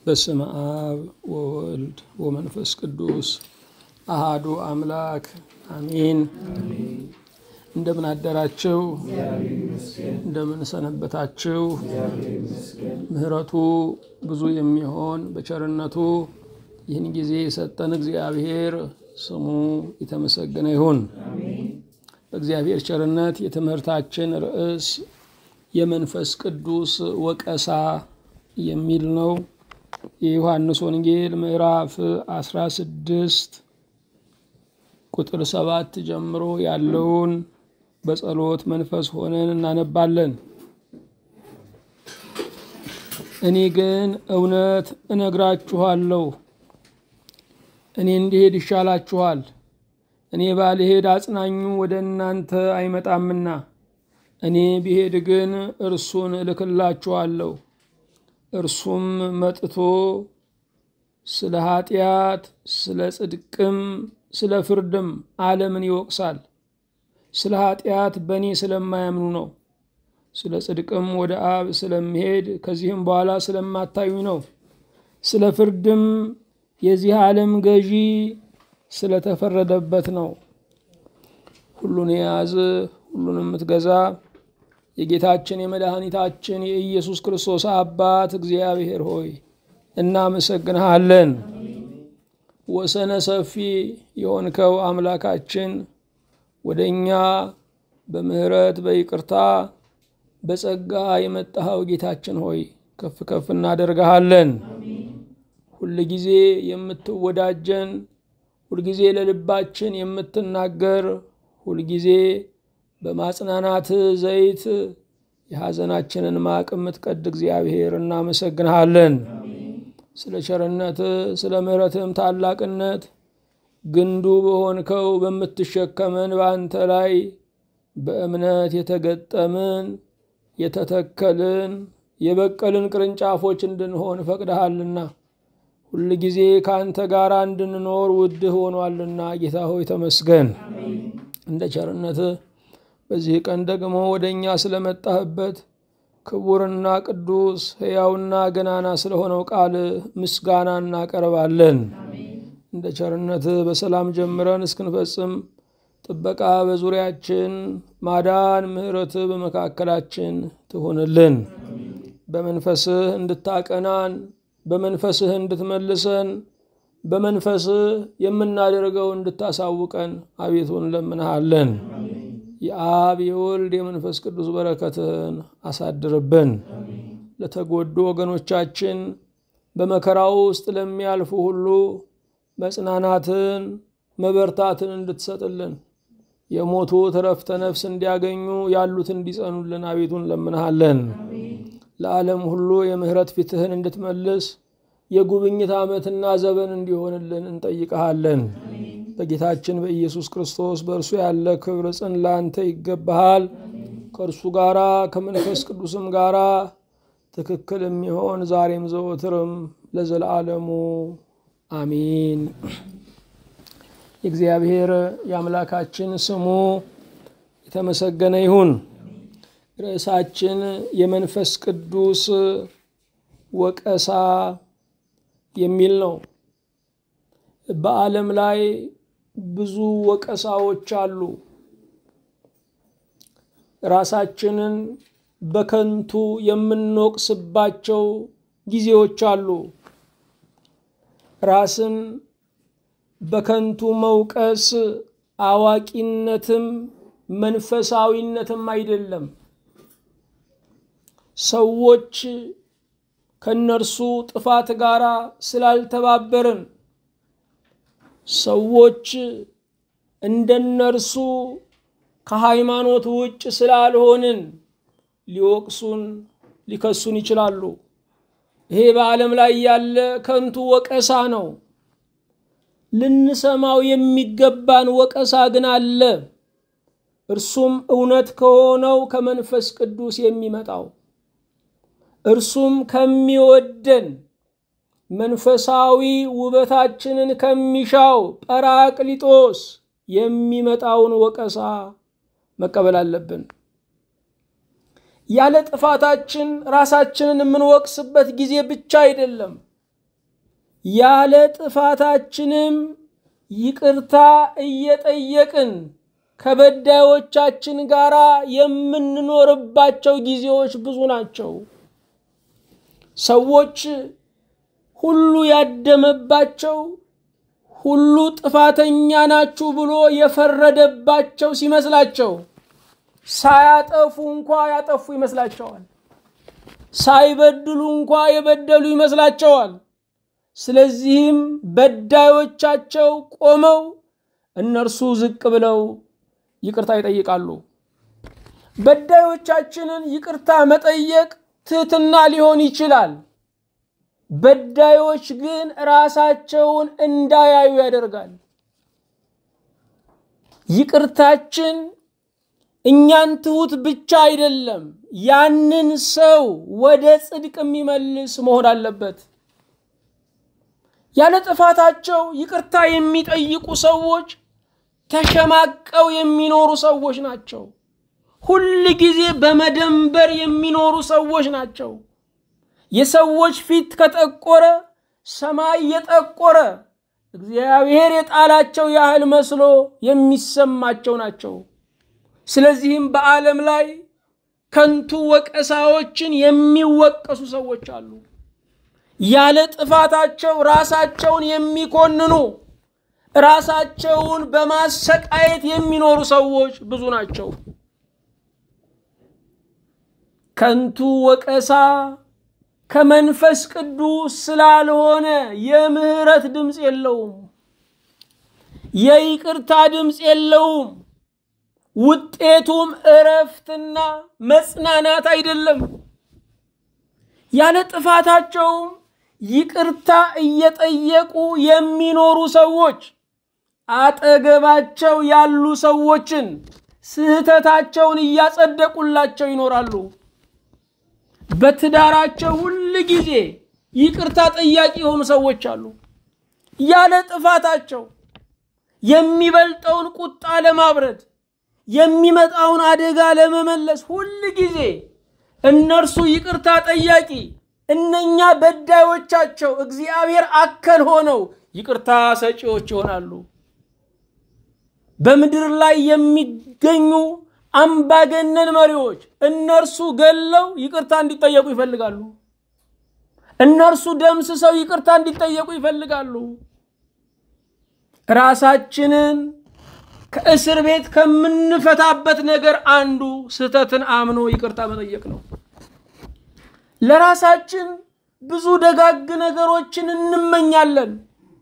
በስመ አብ ወወልድ ወመንፈስ ቅዱስ አሃዱ አምላክ አሜን። እንደምን አደራችሁ? እንደምን ሰነበታችሁ? ምሕረቱ ብዙ የሚሆን በቸርነቱ ይህን ጊዜ የሰጠን እግዚአብሔር ስሙ የተመሰገነ ይሁን። በእግዚአብሔር ቸርነት የትምህርታችን ርዕስ የመንፈስ ቅዱስ ወቀሳ የሚል ነው። የዮሐንስ ወንጌል ምዕራፍ 16 ቁጥር ሰባት ጀምሮ ያለውን በጸሎት መንፈስ ሆነን እናነባለን። እኔ ግን እውነት እነግራችኋለሁ፣ እኔ እንዲሄድ ይሻላችኋል። እኔ ባልሄድ አጽናኙ ወደ እናንተ አይመጣምና፣ እኔ ብሄድ ግን እርሱን እልክላችኋለሁ። እርሱም መጥቶ ስለ ኃጢአት፣ ስለ ጽድቅም፣ ስለ ፍርድም ዓለምን ይወቅሳል። ስለ ኃጢአት በእኔ ስለማያምኑ ነው። ስለ ጽድቅም ወደ አብ ስለምሄድ ከዚህም በኋላ ስለማታዩኝ ነው። ስለ ፍርድም የዚህ ዓለም ገዢ ስለተፈረደበት ነው። ሁሉን የያዝ ሁሉን የምትገዛ የጌታችን የመድኃኒታችን የኢየሱስ ክርስቶስ አባት እግዚአብሔር ሆይ እናመሰግንሃለን። ወሰነ ሰፊ የሆንከው አምላካችን ወደ እኛ በምሕረት በይቅርታ በጸጋ የመጣኸው ጌታችን ሆይ ከፍ ከፍ እናደርግሃለን። ሁልጊዜ የምትወዳጀን፣ ሁልጊዜ ለልባችን የምትናገር፣ ሁልጊዜ በማጽናናት ዘይት የሐዘናችንን ማቅ የምትቀድ እግዚአብሔር እናመሰግንሃለን። ስለ ቸርነት ስለ ምሕረትም ታላቅነት ግንዱ በሆንከው በምትሸከመን በአንተ ላይ በእምነት የተገጠምን የተተከልን የበቀልን ቅርንጫፎች እንድንሆን ፈቅደሃልና ሁል ጊዜ ከአንተ ጋር እንድንኖር ውድህ ሆኗልና ጌታ ሆይ ተመስገን። እንደ ቸርነትህ በዚህ ቀን ደግሞ ወደ እኛ ስለመጣህበት ክቡርና ቅዱስ ሕያውና ገናና ስለሆነው ቃል ምስጋና እናቀርባለን። እንደ ቸርነትህ በሰላም ጀምረን እስክንፈጽም ጥበቃ በዙሪያችን፣ ማዳን፣ ምሕረትህ በመካከላችን ትሁንልን። በመንፈስህ እንድታቀናን፣ በመንፈስህ እንድትመልሰን፣ በመንፈስህ የምናደርገው እንድታሳውቀን አቤቱ እንለምንሃለን። የአብ የወልድ የመንፈስ ቅዱስ በረከትህን አሳድርብን። ለተጎዱ ወገኖቻችን በመከራው ውስጥ ለሚያልፉ ሁሉ መጽናናትን መበርታትን እንድትሰጥልን የሞቱት ዕረፍተ ነፍስ እንዲያገኙ ያሉት እንዲጸኑልን አቤቱ እንለምንሃለን። ለዓለም ሁሉ የምሕረት ፊትህን እንድትመልስ የጉብኝት ዓመትና ዘበን እንዲሆንልን እንጠይቀሃለን። በጌታችን በኢየሱስ ክርስቶስ በእርሱ ያለ ክብር ጽን ለአንተ ይገባሃል። ከእርሱ ጋራ ከመንፈስ ቅዱስም ጋራ ትክክል የሚሆን ዛሬም ዘወትርም ለዘለዓለሙ አሚን። የእግዚአብሔር የአምላካችን ስሙ የተመሰገነ ይሁን። ርዕሳችን የመንፈስ ቅዱስ ወቀሳ የሚል ነው። በዓለም ላይ ብዙ ወቀሳዎች አሉ። ራሳችንን በከንቱ የምንወቅስባቸው ጊዜዎች አሉ። ራስን በከንቱ መውቀስ አዋቂነትም መንፈሳዊነትም አይደለም። ሰዎች ከነርሱ ጥፋት ጋር ስላልተባበርን ሰዎች እንደነርሱ ከሃይማኖት ውጭ ስላልሆንን ሊወቅሱን ሊከሱን ይችላሉ። ይሄ በዓለም ላይ ያለ ከንቱ ወቀሳ ነው። ልንሰማው የሚገባን ወቀሳ ግን አለ። እርሱም እውነት ከሆነው ከመንፈስ ቅዱስ የሚመጣው እርሱም ከሚወደን መንፈሳዊ ውበታችንን ከሚሻው ጰራቅሊጦስ የሚመጣውን ወቀሳ መቀበል አለብን። ያለ ጥፋታችን ራሳችንን የምንወቅስበት ጊዜ ብቻ አይደለም። ያለ ጥፋታችንም ይቅርታ እየጠየቅን ከበዳዮቻችን ጋር የምንኖርባቸው ጊዜዎች ብዙ ናቸው። ሰዎች ሁሉ ያደመባቸው ሁሉ ጥፋተኛ ናችሁ ብሎ የፈረደባቸው ሲመስላቸው ሳያጠፉ እንኳ ያጠፉ ይመስላቸዋል። ሳይበድሉ እንኳ የበደሉ ይመስላቸዋል። ስለዚህም በዳዮቻቸው ቆመው እነርሱ ዝቅ ብለው ይቅርታ ይጠይቃሉ። በዳዮቻችንን ይቅርታ መጠየቅ ትህትና ሊሆን ይችላል። በዳዮች ግን ራሳቸውን እንዳያዩ ያደርጋል። ይቅርታችን እኛን ትሁት ብቻ አይደለም፣ ያንን ሰው ወደ ጽድቅ የሚመልስ መሆን አለበት። ያለ ጥፋታቸው ይቅርታ የሚጠይቁ ሰዎች ተሸማቀው የሚኖሩ ሰዎች ናቸው። ሁል ጊዜ በመደንበር የሚኖሩ ሰዎች ናቸው። የሰዎች ፊት ከጠቆረ ሰማይ የጠቆረ እግዚአብሔር የጣላቸው ያህል መስሎ የሚሰማቸው ናቸው። ስለዚህም በዓለም ላይ ከንቱ ወቀሳዎችን የሚወቀሱ ሰዎች አሉ። ያለ ጥፋታቸው ራሳቸውን የሚኮንኑ ራሳቸውን በማሰቃየት የሚኖሩ ሰዎች ብዙ ናቸው። ከንቱ ወቀሳ ከመንፈስ ቅዱስ ስላልሆነ የምህረት ድምፅ የለውም፣ የይቅርታ ድምፅ የለውም። ውጤቱም እረፍትና መጽናናት አይደለም። ያለ ጥፋታቸውም ይቅርታ እየጠየቁ የሚኖሩ ሰዎች አጠገባቸው ያሉ ሰዎችን ስህተታቸውን እያጸደቁላቸው ይኖራሉ። በትዳራቸው ሁል ጊዜ ይቅርታ ጠያቂ የሆኑ ሰዎች አሉ። ያለ ጥፋታቸው የሚበልጠውን ቁጣ ለማብረድ የሚመጣውን አደጋ ለመመለስ ሁል ጊዜ እነርሱ ይቅርታ ጠያቂ፣ እነኛ በዳዮቻቸው እግዚአብሔር አከል ሆነው ይቅርታ ሰጪዎች ይሆናሉ። በምድር ላይ የሚገኙ አምባገነን መሪዎች እነርሱ ገለው ይቅርታ እንዲጠየቁ ይፈልጋሉ። እነርሱ ደምስሰው ይቅርታ እንዲጠየቁ ይፈልጋሉ። ራሳችንን ከእስር ቤት ከምንፈታበት ነገር አንዱ ስህተትን አምኖ ይቅርታ መጠየቅ ነው። ለራሳችን ብዙ ደጋግ ነገሮችን እንመኛለን።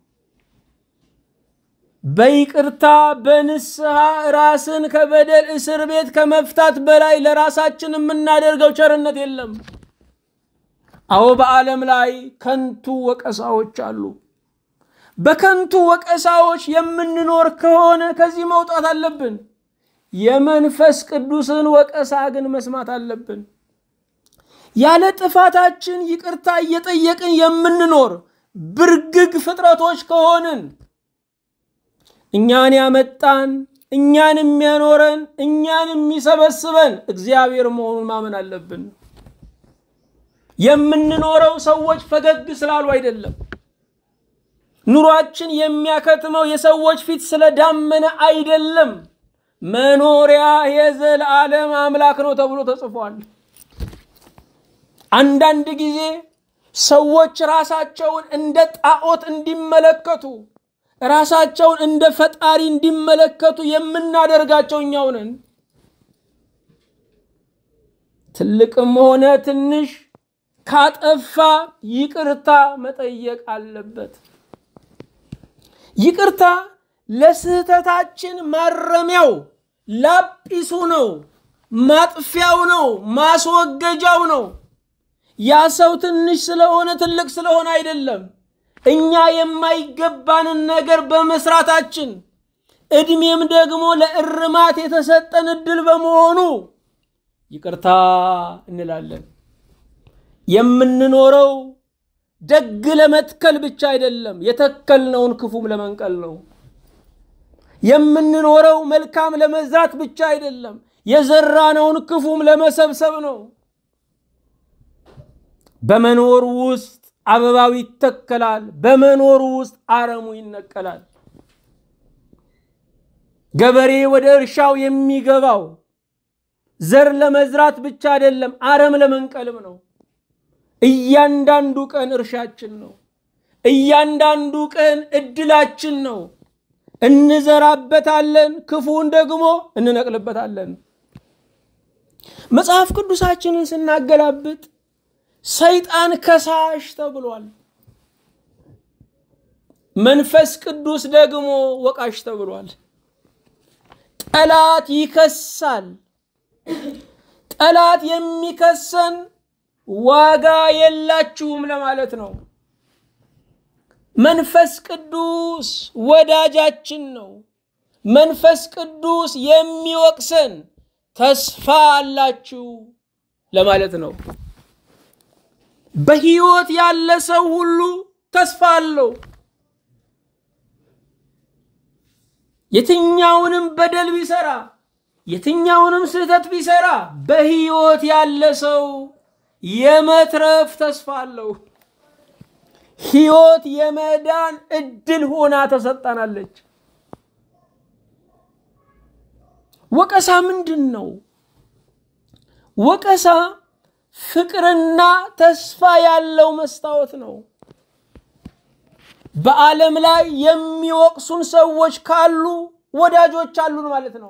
በይቅርታ በንስሐ ራስን ከበደል እስር ቤት ከመፍታት በላይ ለራሳችን የምናደርገው ቸርነት የለም። አዎ በዓለም ላይ ከንቱ ወቀሳዎች አሉ። በከንቱ ወቀሳዎች የምንኖር ከሆነ ከዚህ መውጣት አለብን። የመንፈስ ቅዱስን ወቀሳ ግን መስማት አለብን። ያለ ጥፋታችን ይቅርታ እየጠየቅን የምንኖር ብርግግ ፍጥረቶች ከሆንን እኛን ያመጣን እኛን የሚያኖረን እኛን የሚሰበስበን እግዚአብሔር መሆኑን ማመን አለብን። የምንኖረው ሰዎች ፈገግ ስላሉ አይደለም። ኑሯችን የሚያከትመው የሰዎች ፊት ስለዳመነ አይደለም። መኖሪያ የዘላለም አምላክ ነው ተብሎ ተጽፏል። አንዳንድ ጊዜ ሰዎች ራሳቸውን እንደ ጣዖት እንዲመለከቱ ራሳቸውን እንደ ፈጣሪ እንዲመለከቱ የምናደርጋቸው እኛው ነን። ትልቅም ሆነ ትንሽ ካጠፋ ይቅርታ መጠየቅ አለበት። ይቅርታ ለስህተታችን ማረሚያው ላጲሱ ነው፣ ማጥፊያው ነው፣ ማስወገጃው ነው። ያ ሰው ትንሽ ስለሆነ ትልቅ ስለሆነ አይደለም። እኛ የማይገባንን ነገር በመስራታችን እድሜም ደግሞ ለእርማት የተሰጠን እድል በመሆኑ ይቅርታ እንላለን። የምንኖረው ደግ ለመትከል ብቻ አይደለም፣ የተከልነውን ክፉም ለመንቀል ነው። የምንኖረው መልካም ለመዝራት ብቻ አይደለም፣ የዘራነውን ክፉም ለመሰብሰብ ነው። በመኖር ውስጥ አበባው ይተከላል፣ በመኖሩ ውስጥ አረሙ ይነቀላል። ገበሬ ወደ እርሻው የሚገባው ዘር ለመዝራት ብቻ አይደለም፣ አረም ለመንቀልም ነው። እያንዳንዱ ቀን እርሻችን ነው። እያንዳንዱ ቀን እድላችን ነው። እንዘራበታለን፣ ክፉን ደግሞ እንነቅልበታለን። መጽሐፍ ቅዱሳችንን ስናገላብጥ ሰይጣን ከሳሽ ተብሏል። መንፈስ ቅዱስ ደግሞ ወቃሽ ተብሏል። ጠላት ይከሳል። ጠላት የሚከሰን ዋጋ የላችሁም ለማለት ነው። መንፈስ ቅዱስ ወዳጃችን ነው። መንፈስ ቅዱስ የሚወቅሰን ተስፋ አላችሁ ለማለት ነው። በሕይወት ያለ ሰው ሁሉ ተስፋ አለው። የትኛውንም በደል ቢሰራ የትኛውንም ስህተት ቢሰራ በሕይወት ያለ ሰው የመትረፍ ተስፋ አለው። ሕይወት የመዳን እድል ሆና ተሰጣናለች። ወቀሳ ምንድን ነው? ወቀሳ ፍቅርና ተስፋ ያለው መስታወት ነው። በዓለም ላይ የሚወቅሱን ሰዎች ካሉ ወዳጆች አሉን ማለት ነው።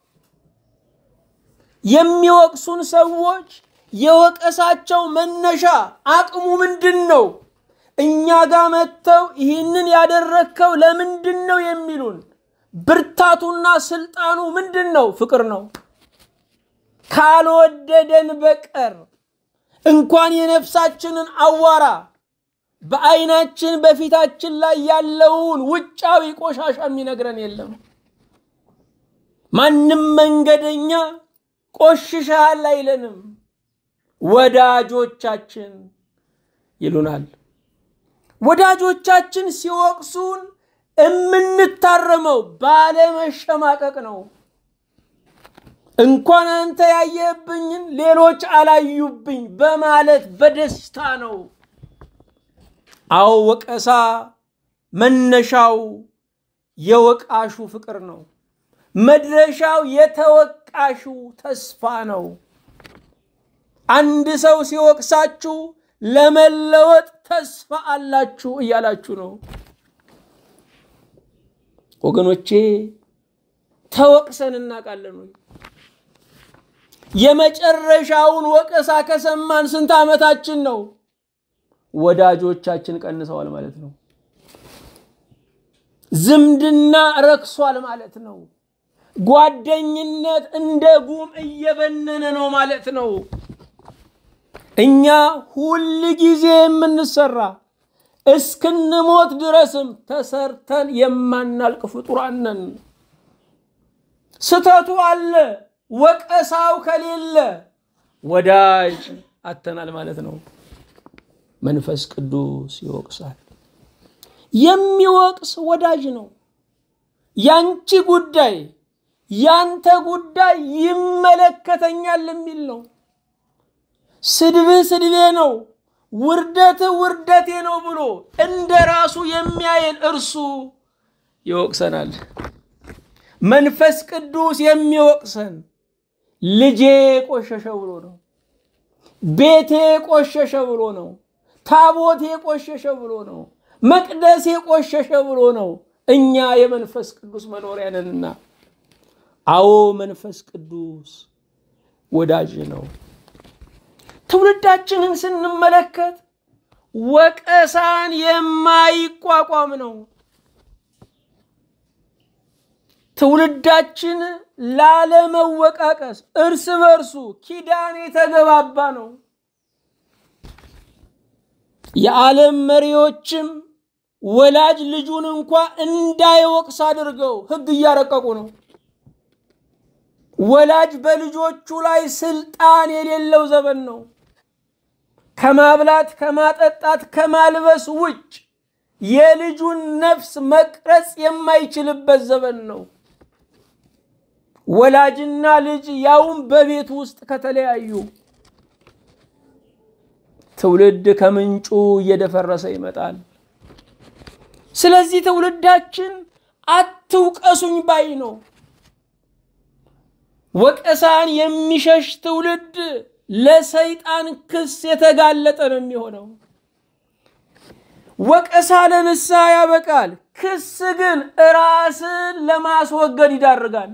የሚወቅሱን ሰዎች የወቀሳቸው መነሻ አቅሙ ምንድን ነው? እኛ ጋር መጥተው ይህንን ያደረግከው ለምንድን ነው የሚሉን ብርታቱና ስልጣኑ ምንድን ነው? ፍቅር ነው። ካልወደደን በቀር እንኳን የነፍሳችንን አዋራ በዓይናችን በፊታችን ላይ ያለውን ውጫዊ ቆሻሻ የሚነግረን የለም። ማንም መንገደኛ ቆሽሻል አይለንም። ወዳጆቻችን ይሉናል። ወዳጆቻችን ሲወቅሱን የምንታረመው ባለመሸማቀቅ ነው። እንኳን አንተ ያየህብኝን ሌሎች አላዩብኝ በማለት በደስታ ነው። አዎ ወቀሳ መነሻው የወቃሹ ፍቅር ነው። መድረሻው የተወቃሹ ተስፋ ነው። አንድ ሰው ሲወቅሳችሁ ለመለወጥ ተስፋ አላችሁ እያላችሁ ነው። ወገኖቼ ተወቅሰን እናውቃለን ወይ? የመጨረሻውን ወቀሳ ከሰማን ስንት ዓመታችን ነው? ወዳጆቻችን ቀንሰዋል ማለት ነው። ዝምድና ረክሷል ማለት ነው። ጓደኝነት እንደ ጉም እየበነነ ነው ማለት ነው። እኛ ሁል ጊዜ የምንሰራ እስክንሞት ድረስም ተሰርተን የማናልቅ ፍጡራን ነን። ስተቱ አለ፣ ወቀሳው ከሌለ ወዳጅ አተናል ማለት ነው። መንፈስ ቅዱስ ይወቅሳል። የሚወቅስ ወዳጅ ነው። ያንቺ ጉዳይ ያንተ ጉዳይ ይመለከተኛል የሚል ነው። ስድብህ ስድቤ ነው፣ ውርደትህ ውርደቴ ነው ብሎ እንደ ራሱ የሚያየን እርሱ ይወቅሰናል። መንፈስ ቅዱስ የሚወቅሰን ልጄ ቆሸሸ ብሎ ነው። ቤቴ ቆሸሸ ብሎ ነው። ታቦቴ ቆሸሸ ብሎ ነው። መቅደሴ ቆሸሸ ብሎ ነው። እኛ የመንፈስ ቅዱስ መኖሪያ ነንና፣ አዎ መንፈስ ቅዱስ ወዳጅ ነው። ትውልዳችንን ስንመለከት ወቀሳን የማይቋቋም ነው። ትውልዳችን ላለመወቃቀስ እርስ በርሱ ኪዳን የተገባባ ነው። የዓለም መሪዎችም ወላጅ ልጁን እንኳ እንዳይወቅስ አድርገው ሕግ እያረቀቁ ነው። ወላጅ በልጆቹ ላይ ስልጣን የሌለው ዘመን ነው። ከማብላት፣ ከማጠጣት፣ ከማልበስ ውጭ የልጁን ነፍስ መቅረጽ የማይችልበት ዘመን ነው። ወላጅና ልጅ ያውም በቤት ውስጥ ከተለያዩ ትውልድ ከምንጩ እየደፈረሰ ይመጣል። ስለዚህ ትውልዳችን አትውቀሱኝ ባይ ነው። ወቀሳን የሚሸሽ ትውልድ ለሰይጣን ክስ የተጋለጠ ነው የሚሆነው። ወቀሳ ለንስሐ ያበቃል። ክስ ግን ራስን ለማስወገድ ይዳርጋል።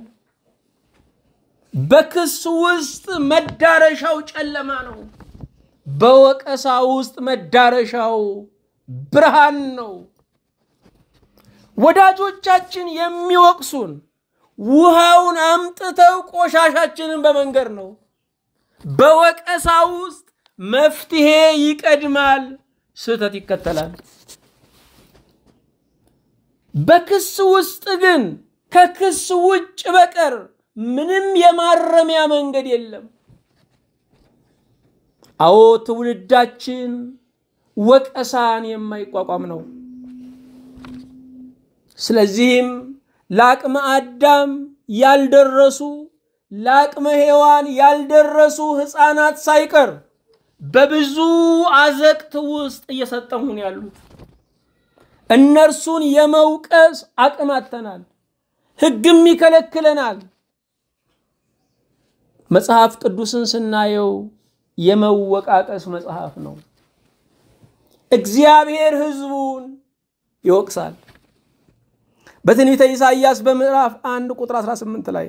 በክስ ውስጥ መዳረሻው ጨለማ ነው። በወቀሳ ውስጥ መዳረሻው ብርሃን ነው። ወዳጆቻችን የሚወቅሱን ውሃውን አምጥተው ቆሻሻችንን በመንገድ ነው። በወቀሳ ውስጥ መፍትሄ ይቀድማል፣ ስህተት ይከተላል። በክስ ውስጥ ግን ከክስ ውጭ በቀር ምንም የማረሚያ መንገድ የለም። አዎ ትውልዳችን ወቀሳን የማይቋቋም ነው። ስለዚህም ለአቅመ አዳም ያልደረሱ ለአቅመ ሔዋን ያልደረሱ ሕፃናት ሳይቀር በብዙ አዘቅት ውስጥ እየሰጠሙን ያሉት እነርሱን የመውቀስ አቅም አጥተናል። ሕግም ይከለክለናል። መጽሐፍ ቅዱስን ስናየው የመወቃቀስ መጽሐፍ ነው። እግዚአብሔር ሕዝቡን ይወቅሳል። በትንቢተ ኢሳይያስ በምዕራፍ አንድ ቁጥር 18 ላይ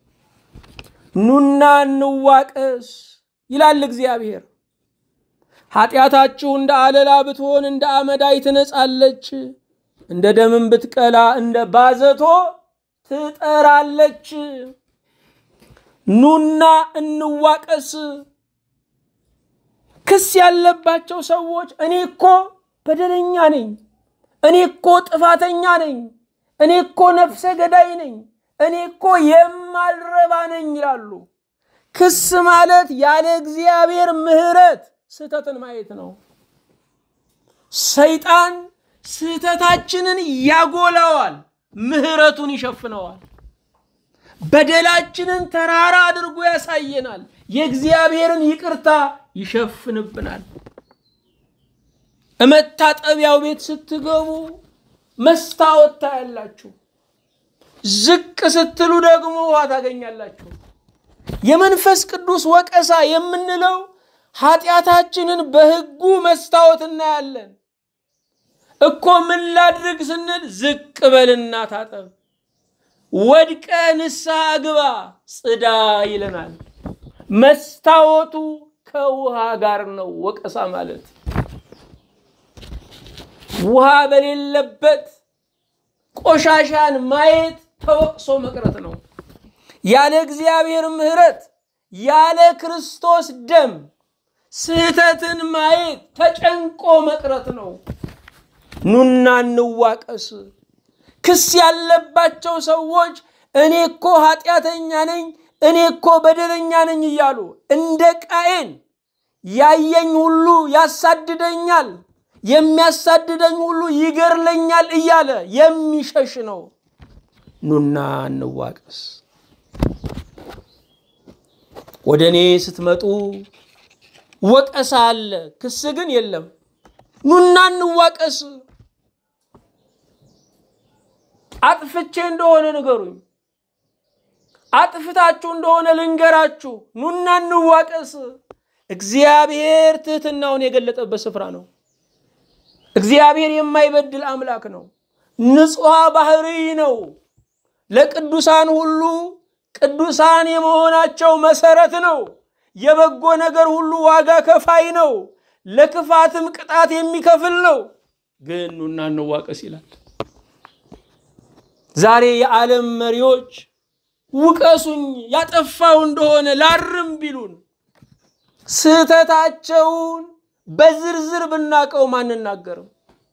ኑና እንዋቀስ ይላል እግዚአብሔር። ኃጢአታችሁ እንደ አለላ ብትሆን እንደ አመዳይ ትነጻለች፣ እንደ ደምን ብትቀላ እንደ ባዘቶ ትጠራለች። ኑና እንዋቀስ። ክስ ያለባቸው ሰዎች እኔ እኮ በደለኛ ነኝ፣ እኔ እኮ ጥፋተኛ ነኝ፣ እኔ እኮ ነፍሰ ገዳይ ነኝ፣ እኔ እኮ የማልረባ ነኝ ይላሉ። ክስ ማለት ያለ እግዚአብሔር ምሕረት ስህተትን ማየት ነው። ሰይጣን ስህተታችንን ያጎላዋል፣ ምሕረቱን ይሸፍነዋል። በደላችንን ተራራ አድርጎ ያሳየናል፣ የእግዚአብሔርን ይቅርታ ይሸፍንብናል። እመታጠቢያው ቤት ስትገቡ መስታወት ታያላችሁ፣ ዝቅ ስትሉ ደግሞ ውሃ ታገኛላችሁ። የመንፈስ ቅዱስ ወቀሳ የምንለው ኃጢአታችንን በሕጉ መስታወት እናያለን። እኮ ምን ላድርግ ስንል ዝቅ በልና ታጠብ፣ ወድቀ ንስሐ ግባ፣ ጽዳ ይለናል። መስታወቱ ከውሃ ጋር ነው። ወቀሳ ማለት ውሃ በሌለበት ቆሻሻን ማየት ተወቅሶ መቅረት ነው። ያለ እግዚአብሔር ምሕረት ያለ ክርስቶስ ደም ስህተትን ማየት ተጨንቆ መቅረት ነው። ኑና እንዋቀስ። ክስ ያለባቸው ሰዎች እኔ እኮ ኃጢአተኛ ነኝ፣ እኔ እኮ በደለኛ ነኝ እያሉ እንደ ቃየን ያየኝ ሁሉ ያሳድደኛል፣ የሚያሳድደኝ ሁሉ ይገርለኛል እያለ የሚሸሽ ነው። ኑና እንዋቀስ። ወደ እኔ ስትመጡ ወቀሳ አለ፣ ክስ ግን የለም። ኑና እንዋቀስ። አጥፍቼ እንደሆነ ንገሩኝ፣ አጥፍታችሁ እንደሆነ ልንገራችሁ። ኑና እንዋቀስ። እግዚአብሔር ትህትናውን የገለጠበት ስፍራ ነው። እግዚአብሔር የማይበድል አምላክ ነው። ንጹሐ ባህሪ ነው። ለቅዱሳን ሁሉ ቅዱሳን የመሆናቸው መሰረት ነው። የበጎ ነገር ሁሉ ዋጋ ከፋይ ነው። ለክፋትም ቅጣት የሚከፍል ነው። ግን ኑና እንዋቀስ ይላል። ዛሬ የዓለም መሪዎች ውቀሱኝ፣ ያጠፋው እንደሆነ ላርም ቢሉን ስህተታቸውን በዝርዝር ብናቀውም አንናገርም።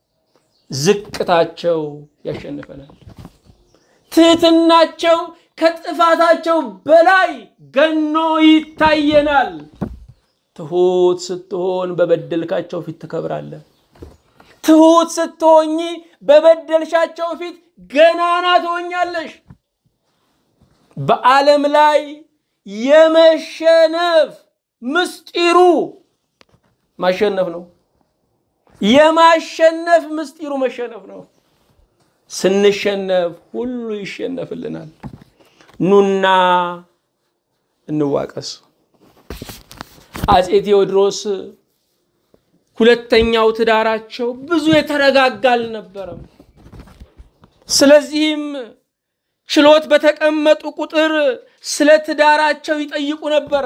ዝቅታቸው ያሸንፈናል። ትህትናቸው ከጥፋታቸው በላይ ገኖ ይታየናል። ትሁት ስትሆን በበደልካቸው ፊት ትከብራለህ። ትሁት ስትሆኝ በበደልሻቸው ፊት ገናና ትሆኛለሽ። በዓለም ላይ የመሸነፍ ምስጢሩ ማሸነፍ ነው። የማሸነፍ ምስጢሩ መሸነፍ ነው። ስንሸነፍ ሁሉ ይሸነፍልናል። ኑና እንዋቀስ። አፄ ቴዎድሮስ ሁለተኛው ትዳራቸው ብዙ የተረጋጋ አልነበረም። ስለዚህም ችሎት በተቀመጡ ቁጥር ስለ ትዳራቸው ይጠይቁ ነበረ።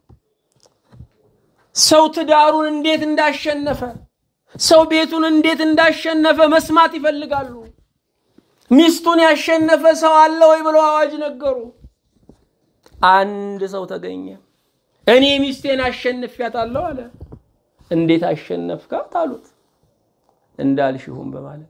ሰው ትዳሩን እንዴት እንዳሸነፈ፣ ሰው ቤቱን እንዴት እንዳሸነፈ መስማት ይፈልጋሉ። ሚስቱን ያሸነፈ ሰው አለ ወይ ብለው አዋጅ ነገሩ። አንድ ሰው ተገኘ። እኔ ሚስቴን አሸንፊያታለሁ አለ። እንዴት አሸነፍካት አሉት። እንዳልሽሁም በማለት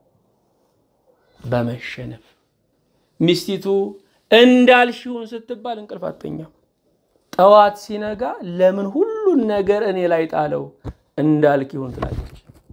በመሸነፍ ሚስቲቱ እንዳልሽሁን ስትባል እንቅልፍ አተኛም። ጠዋት ሲነጋ ለምን ሁሉን ነገር እኔ ላይ ጣለው እንዳልክ ይሁን ትላለች።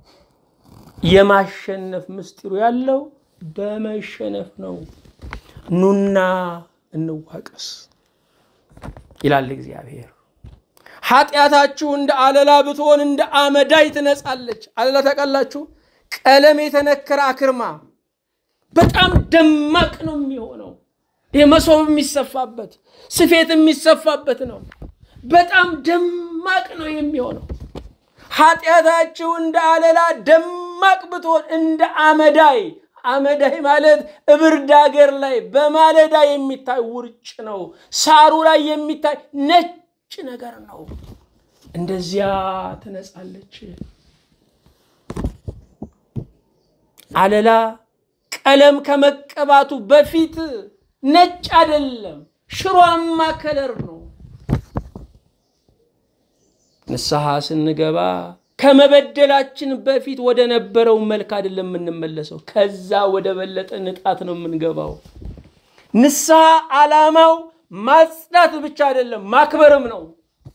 የማሸነፍ ምስጢሩ ያለው በመሸነፍ ነው። ኑና እንዋቀስ ይላል እግዚአብሔር። ኃጢአታችሁ እንደ አለላ ብትሆን እንደ አመዳይ ትነጻለች። አለላ ታውቃላችሁ? ቀለም የተነከረ አክርማ በጣም ደማቅ ነው የሚሆነው። ይህ መሶብ የሚሰፋበት ስፌት የሚሰፋበት ነው። በጣም ደማቅ ነው የሚሆነው። ኃጢአታችሁ እንደ አለላ ደማቅ ብትሆን እንደ አመዳይ አመዳይ ማለት እብርድ ሀገር ላይ በማለዳ የሚታይ ውርጭ ነው። ሳሩ ላይ የሚታይ ነጭ ነገር ነው። እንደዚያ ትነጻለች። አለላ ቀለም ከመቀባቱ በፊት ነጭ አይደለም፣ ሽሯማ ከለር ነው። ንስሐ ስንገባ ከመበደላችን በፊት ወደ ነበረው መልክ አይደለም የምንመለሰው፣ ከዛ ወደ በለጠ ንጣት ነው የምንገባው። ንስሐ ዓላማው ማጽዳት ብቻ አይደለም ማክበርም ነው።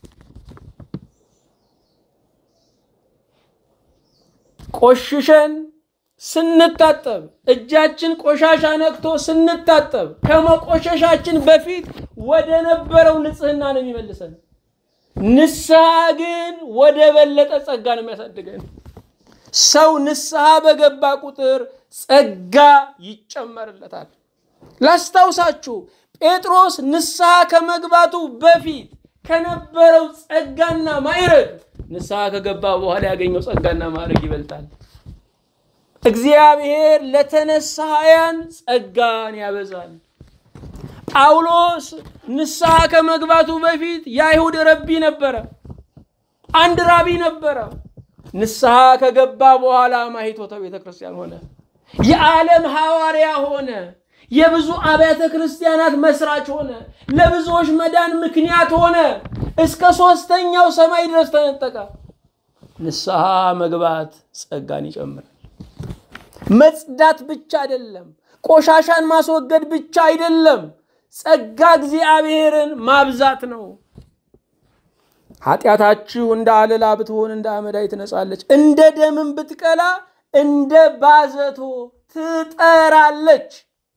ቆሽሸን ስንታጠብ እጃችን ቆሻሻ ነክቶ ስንታጠብ ከመቆሸሻችን በፊት ወደ ነበረው ንጽህና ነው የሚመልሰን። ንስሐ ግን ወደ በለጠ ጸጋ ነው የሚያሳድገን። ሰው ንስሐ በገባ ቁጥር ጸጋ ይጨመርለታል። ላስታውሳችሁ፣ ጴጥሮስ ንስሐ ከመግባቱ በፊት ከነበረው ጸጋና ማዕረግ ንስሐ ከገባ በኋላ ያገኘው ጸጋና ማዕረግ ይበልጣል። እግዚአብሔር ለተነሳያን ጸጋን ያበዛል። ጳውሎስ ንስሐ ከመግባቱ በፊት የአይሁድ ረቢ ነበረ፣ አንድ ራቢ ነበረ። ንስሐ ከገባ በኋላ ማኅቶተ ቤተ ክርስቲያን ሆነ፣ የዓለም ሐዋርያ ሆነ፣ የብዙ አብያተ ክርስቲያናት መስራች ሆነ፣ ለብዙዎች መዳን ምክንያት ሆነ። እስከ ሦስተኛው ሰማይ ድረስ ተነጠቀ። ንስሐ መግባት ጸጋን ይጨምራል። መጽዳት ብቻ አይደለም፣ ቆሻሻን ማስወገድ ብቻ አይደለም፣ ጸጋ እግዚአብሔርን ማብዛት ነው። ኃጢአታችሁ እንደ አለላ ብትሆን እንደ አመዳይ ትነጻለች፣ እንደ ደምን ብትቀላ እንደ ባዘቶ ትጠራለች።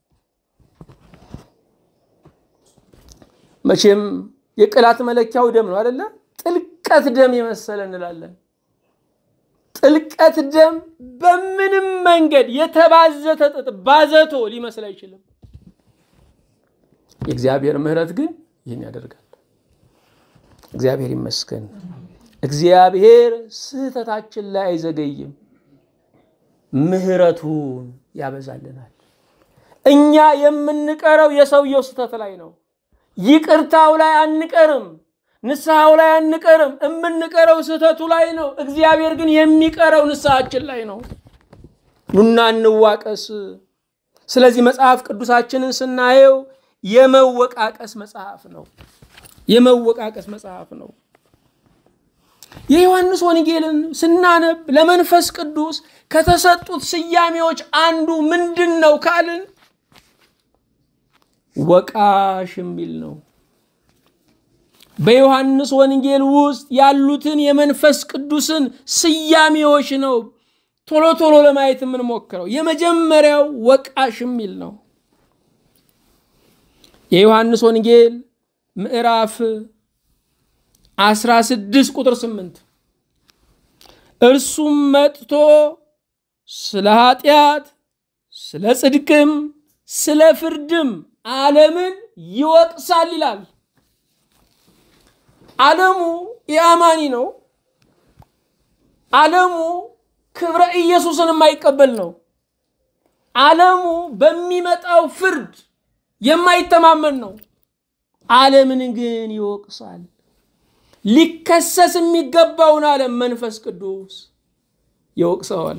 መቼም የቅላት መለኪያው ደም ነው አደለ? ጥልቀት ደም የመሰለ እንላለን። ጥልቀት ደም በምንም መንገድ የተባዘተ ጥጥ ባዘቶ ሊመስል አይችልም። የእግዚአብሔር ምሕረት ግን ይህን ያደርጋል። እግዚአብሔር ይመስገን። እግዚአብሔር ስህተታችን ላይ አይዘገይም፣ ምሕረቱን ያበዛልናል። እኛ የምንቀረው የሰውየው ስህተት ላይ ነው። ይቅርታው ላይ አንቀርም፣ ንስሐው ላይ አንቀርም። የምንቀረው ስህተቱ ላይ ነው። እግዚአብሔር ግን የሚቀረው ንስሐችን ላይ ነው። ኑና እንዋቀስ። ስለዚህ መጽሐፍ ቅዱሳችንን ስናየው የመወቃቀስ መጽሐፍ ነው። የመወቃቀስ መጽሐፍ ነው። የዮሐንስ ወንጌልን ስናነብ ለመንፈስ ቅዱስ ከተሰጡት ስያሜዎች አንዱ ምንድን ነው ካልን ወቃሽ የሚል ነው። በዮሐንስ ወንጌል ውስጥ ያሉትን የመንፈስ ቅዱስን ስያሜዎች ነው ቶሎ ቶሎ ለማየት የምንሞክረው። የመጀመሪያው ወቃሽ የሚል ነው። የዮሐንስ ወንጌል ምዕራፍ 16 ቁጥር 8 እርሱም መጥቶ ስለ ኃጢአት፣ ስለ ጽድቅም፣ ስለ ፍርድም ዓለምን ይወቅሳል ይላል። ዓለሙ የአማኒ ነው። ዓለሙ ክብረ ኢየሱስን የማይቀበል ነው። ዓለሙ በሚመጣው ፍርድ የማይተማመን ነው። ዓለምን ግን ይወቅሳል። ሊከሰስ የሚገባውን ዓለም መንፈስ ቅዱስ ይወቅሰዋል።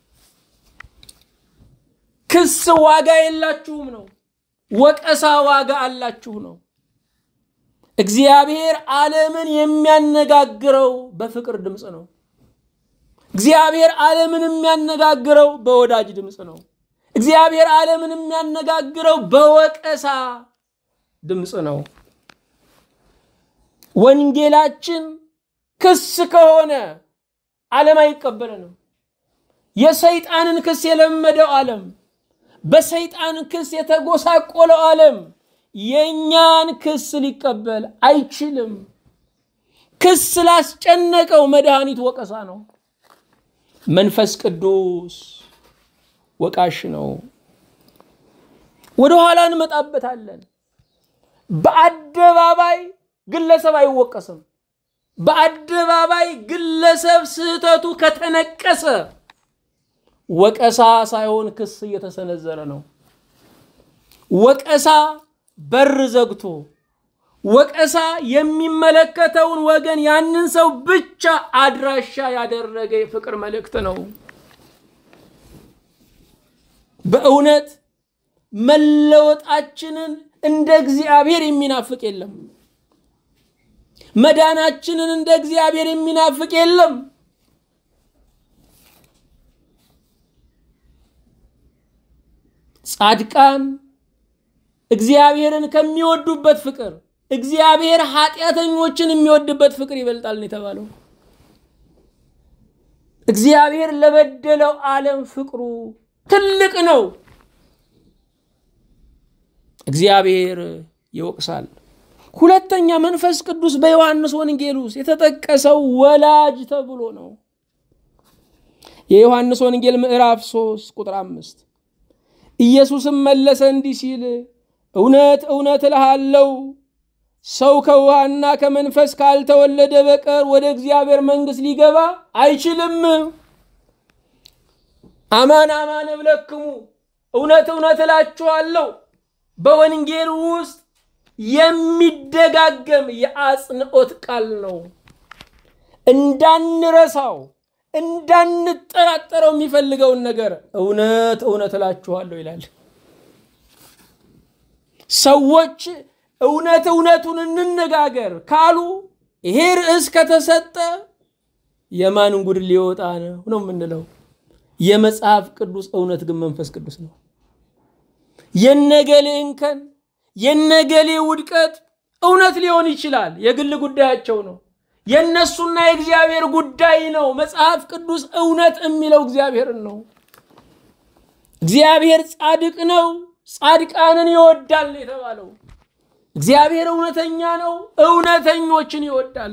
ክስ ዋጋ የላችሁም ነው። ወቀሳ ዋጋ አላችሁ ነው። እግዚአብሔር ዓለምን የሚያነጋግረው በፍቅር ድምፅ ነው። እግዚአብሔር ዓለምን የሚያነጋግረው በወዳጅ ድምፅ ነው። እግዚአብሔር ዓለምን የሚያነጋግረው በወቀሳ ድምፅ ነው። ወንጌላችን ክስ ከሆነ ዓለም አይቀበለንም። የሰይጣንን ክስ የለመደው ዓለም፣ በሰይጣን ክስ የተጎሳቆለው ዓለም የእኛን ክስ ሊቀበል አይችልም። ክስ ላስጨነቀው መድኃኒት ወቀሳ ነው። መንፈስ ቅዱስ ወቃሽ ነው። ወደ ኋላ እንመጣበታለን። በአደባባይ ግለሰብ አይወቀስም። በአደባባይ ግለሰብ ስህተቱ ከተነቀሰ ወቀሳ ሳይሆን ክስ እየተሰነዘረ ነው። ወቀሳ በር ዘግቶ ወቀሳ የሚመለከተውን ወገን ያንን ሰው ብቻ አድራሻ ያደረገ የፍቅር መልእክት ነው። በእውነት መለወጣችንን እንደ እግዚአብሔር የሚናፍቅ የለም። መዳናችንን እንደ እግዚአብሔር የሚናፍቅ የለም። ጻድቃን እግዚአብሔርን ከሚወዱበት ፍቅር እግዚአብሔር ኃጢአተኞችን የሚወድበት ፍቅር ይበልጣል ነው የተባለው። እግዚአብሔር ለበደለው ዓለም ፍቅሩ ትልቅ ነው። እግዚአብሔር ይወቅሳል። ሁለተኛ መንፈስ ቅዱስ በዮሐንስ ወንጌል ውስጥ የተጠቀሰው ወላጅ ተብሎ ነው። የዮሐንስ ወንጌል ምዕራፍ 3 ቁጥር አምስት ኢየሱስም መለሰ እንዲህ ሲል እውነት እውነት እልሃለሁ ሰው ከውሃና ከመንፈስ ካልተወለደ በቀር ወደ እግዚአብሔር መንግሥት ሊገባ አይችልም። አማን አማን እብለክሙ እውነት እውነት እላችኋለሁ በወንጌል ውስጥ የሚደጋገም የአጽንኦት ቃል ነው። እንዳንረሳው እንዳንጠራጠረው የሚፈልገውን ነገር እውነት እውነት እላችኋለሁ ይላል። ሰዎች እውነት እውነቱን እንነጋገር ካሉ ይሄ ርዕስ ከተሰጠ የማን ጉድ ሊወጣ ነው ነው የምንለው። የመጽሐፍ ቅዱስ እውነት ግን መንፈስ ቅዱስ ነው። የነገሌ እንከን የነገሌ ውድቀት እውነት ሊሆን ይችላል፣ የግል ጉዳያቸው ነው። የእነሱና የእግዚአብሔር ጉዳይ ነው። መጽሐፍ ቅዱስ እውነት የሚለው እግዚአብሔርን ነው። እግዚአብሔር ጻድቅ ነው፣ ጻድቃንን ይወዳል የተባለው እግዚአብሔር እውነተኛ ነው፣ እውነተኞችን ይወዳል።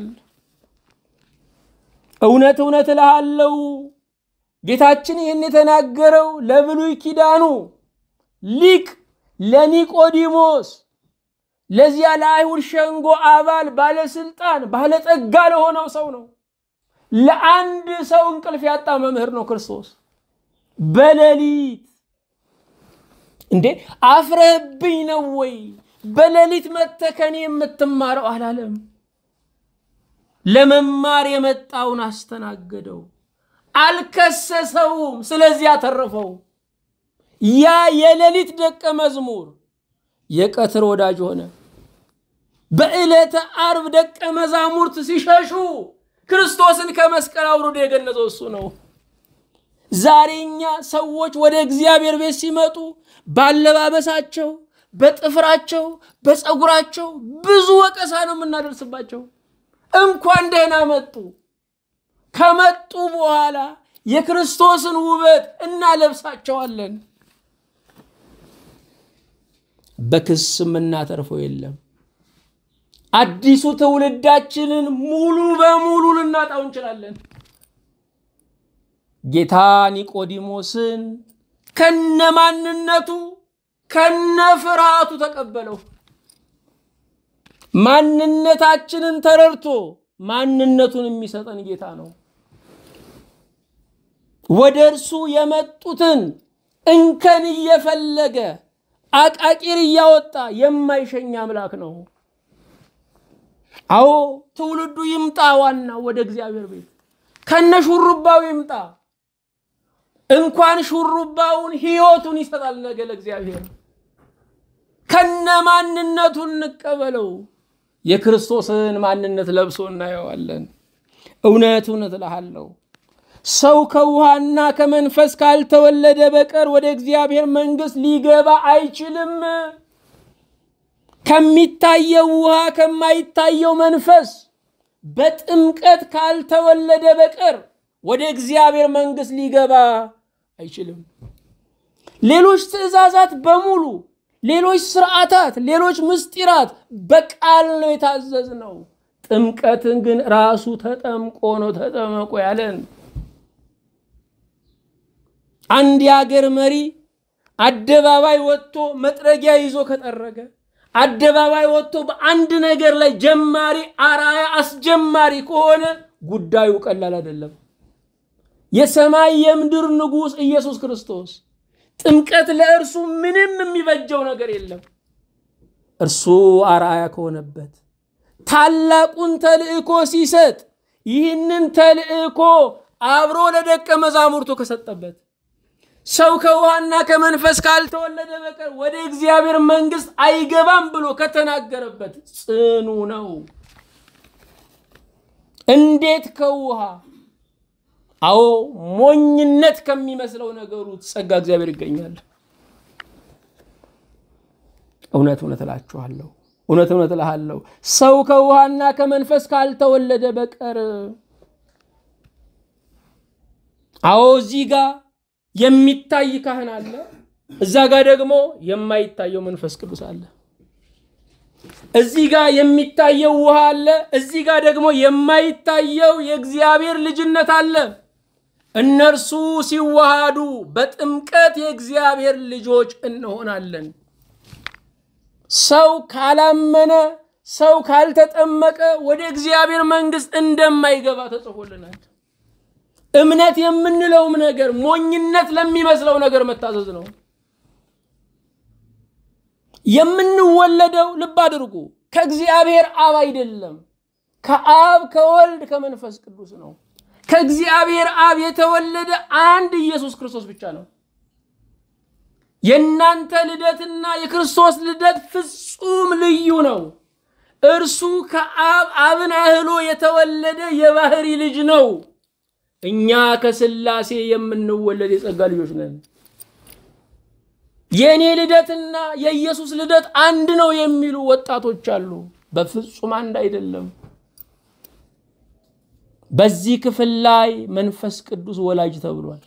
እውነት እውነት እልሃለሁ ጌታችን ይህን የተናገረው ለብሉይ ኪዳኑ ሊቅ ለኒቆዲሞስ ለዚያ ለአይሁድ ሸንጎ አባል ባለስልጣን ባለጠጋ ለሆነው ሰው ነው። ለአንድ ሰው እንቅልፍ ያጣ መምህር ነው ክርስቶስ። በሌሊት እንዴ አፍረህብኝ ነው ወይ በሌሊት መጥተህ ከኔ የምትማረው አላለም። ለመማር የመጣውን አስተናገደው፣ አልከሰሰውም። ስለዚህ አተረፈው። ያ የሌሊት ደቀ መዝሙር የቀትር ወዳጅ ሆነ። በዕለተ ዓርብ ደቀ መዛሙርት ሲሸሹ ክርስቶስን ከመስቀል አውርዶ የገነዘው እሱ ነው። ዛሬኛ ሰዎች ወደ እግዚአብሔር ቤት ሲመጡ ባለባበሳቸው፣ በጥፍራቸው፣ በፀጉራቸው ብዙ ወቀሳ ነው የምናደርስባቸው። እንኳን ደህና መጡ። ከመጡ በኋላ የክርስቶስን ውበት እናለብሳቸዋለን። በክስ የምናተርፈው የለም። አዲሱ ትውልዳችንን ሙሉ በሙሉ ልናጣው እንችላለን። ጌታ ኒቆዲሞስን ከነ ማንነቱ ከነ ፍርሃቱ ተቀበለው። ማንነታችንን ተረድቶ ማንነቱን የሚሰጠን ጌታ ነው። ወደ እርሱ የመጡትን እንከን እየፈለገ አቃቂር እያወጣ የማይሸኝ አምላክ ነው። አዎ ትውልዱ ይምጣ፣ ዋና ወደ እግዚአብሔር ቤት ከነ ሹሩባው ይምጣ። እንኳን ሹሩባውን ሕይወቱን ይሰጣል ነገ ለእግዚአብሔር። ከነ ማንነቱ እንቀበለው። የክርስቶስን ማንነት ለብሶ እናየዋለን። እውነት እውነት እልሃለሁ ሰው ከውሃና ከመንፈስ ካልተወለደ በቀር ወደ እግዚአብሔር መንግሥት ሊገባ አይችልም። ከሚታየው ውሃ ከማይታየው መንፈስ በጥምቀት ካልተወለደ በቀር ወደ እግዚአብሔር መንግሥት ሊገባ አይችልም። ሌሎች ትእዛዛት በሙሉ ሌሎች ስርዓታት፣ ሌሎች ምስጢራት በቃል ነው የታዘዝ ነው። ጥምቀትን ግን ራሱ ተጠምቆ ነው ተጠመቆ ያለን። አንድ የሀገር መሪ አደባባይ ወጥቶ መጥረጊያ ይዞ ከጠረገ አደባባይ ወጥቶ በአንድ ነገር ላይ ጀማሪ አራያ አስጀማሪ ከሆነ ጉዳዩ ቀላል አይደለም። የሰማይ የምድር ንጉሥ ኢየሱስ ክርስቶስ ጥምቀት ለእርሱ ምንም የሚበጀው ነገር የለም። እርሱ አርአያ ከሆነበት ታላቁን ተልእኮ ሲሰጥ ይህንን ተልእኮ አብሮ ለደቀ መዛሙርቱ ከሰጠበት ሰው ከውሃና ከመንፈስ ካልተወለደ በቀር ወደ እግዚአብሔር መንግሥት አይገባም ብሎ ከተናገረበት ጽኑ ነው። እንዴት ከውሃ አዎ ሞኝነት ከሚመስለው ነገሩ ጸጋ እግዚአብሔር ይገኛል። እውነት እውነት እላችኋለሁ፣ እውነት እውነት እልሃለሁ ሰው ከውሃና ከመንፈስ ካልተወለደ በቀር አዎ እዚህ ጋር የሚታይ ካህን አለ፣ እዛ ጋር ደግሞ የማይታየው መንፈስ ቅዱስ አለ። እዚህ ጋር የሚታየው ውሃ አለ፣ እዚህ ጋር ደግሞ የማይታየው የእግዚአብሔር ልጅነት አለ። እነርሱ ሲዋሃዱ በጥምቀት የእግዚአብሔር ልጆች እንሆናለን። ሰው ካላመነ ሰው ካልተጠመቀ ወደ እግዚአብሔር መንግሥት እንደማይገባ ተጽፎልናል። እምነት የምንለውም ነገር ሞኝነት ለሚመስለው ነገር መታዘዝ ነው። የምንወለደው ልብ አድርጉ፣ ከእግዚአብሔር አብ አይደለም፣ ከአብ ከወልድ ከመንፈስ ቅዱስ ነው። ከእግዚአብሔር አብ የተወለደ አንድ ኢየሱስ ክርስቶስ ብቻ ነው። የእናንተ ልደትና የክርስቶስ ልደት ፍጹም ልዩ ነው። እርሱ ከአብ አብን አህሎ የተወለደ የባህሪ ልጅ ነው። እኛ ከሥላሴ የምንወለድ የጸጋ ልጆች ነን። የእኔ ልደትና የኢየሱስ ልደት አንድ ነው የሚሉ ወጣቶች አሉ። በፍጹም አንድ አይደለም። በዚህ ክፍል ላይ መንፈስ ቅዱስ ወላጅ ተብሏል።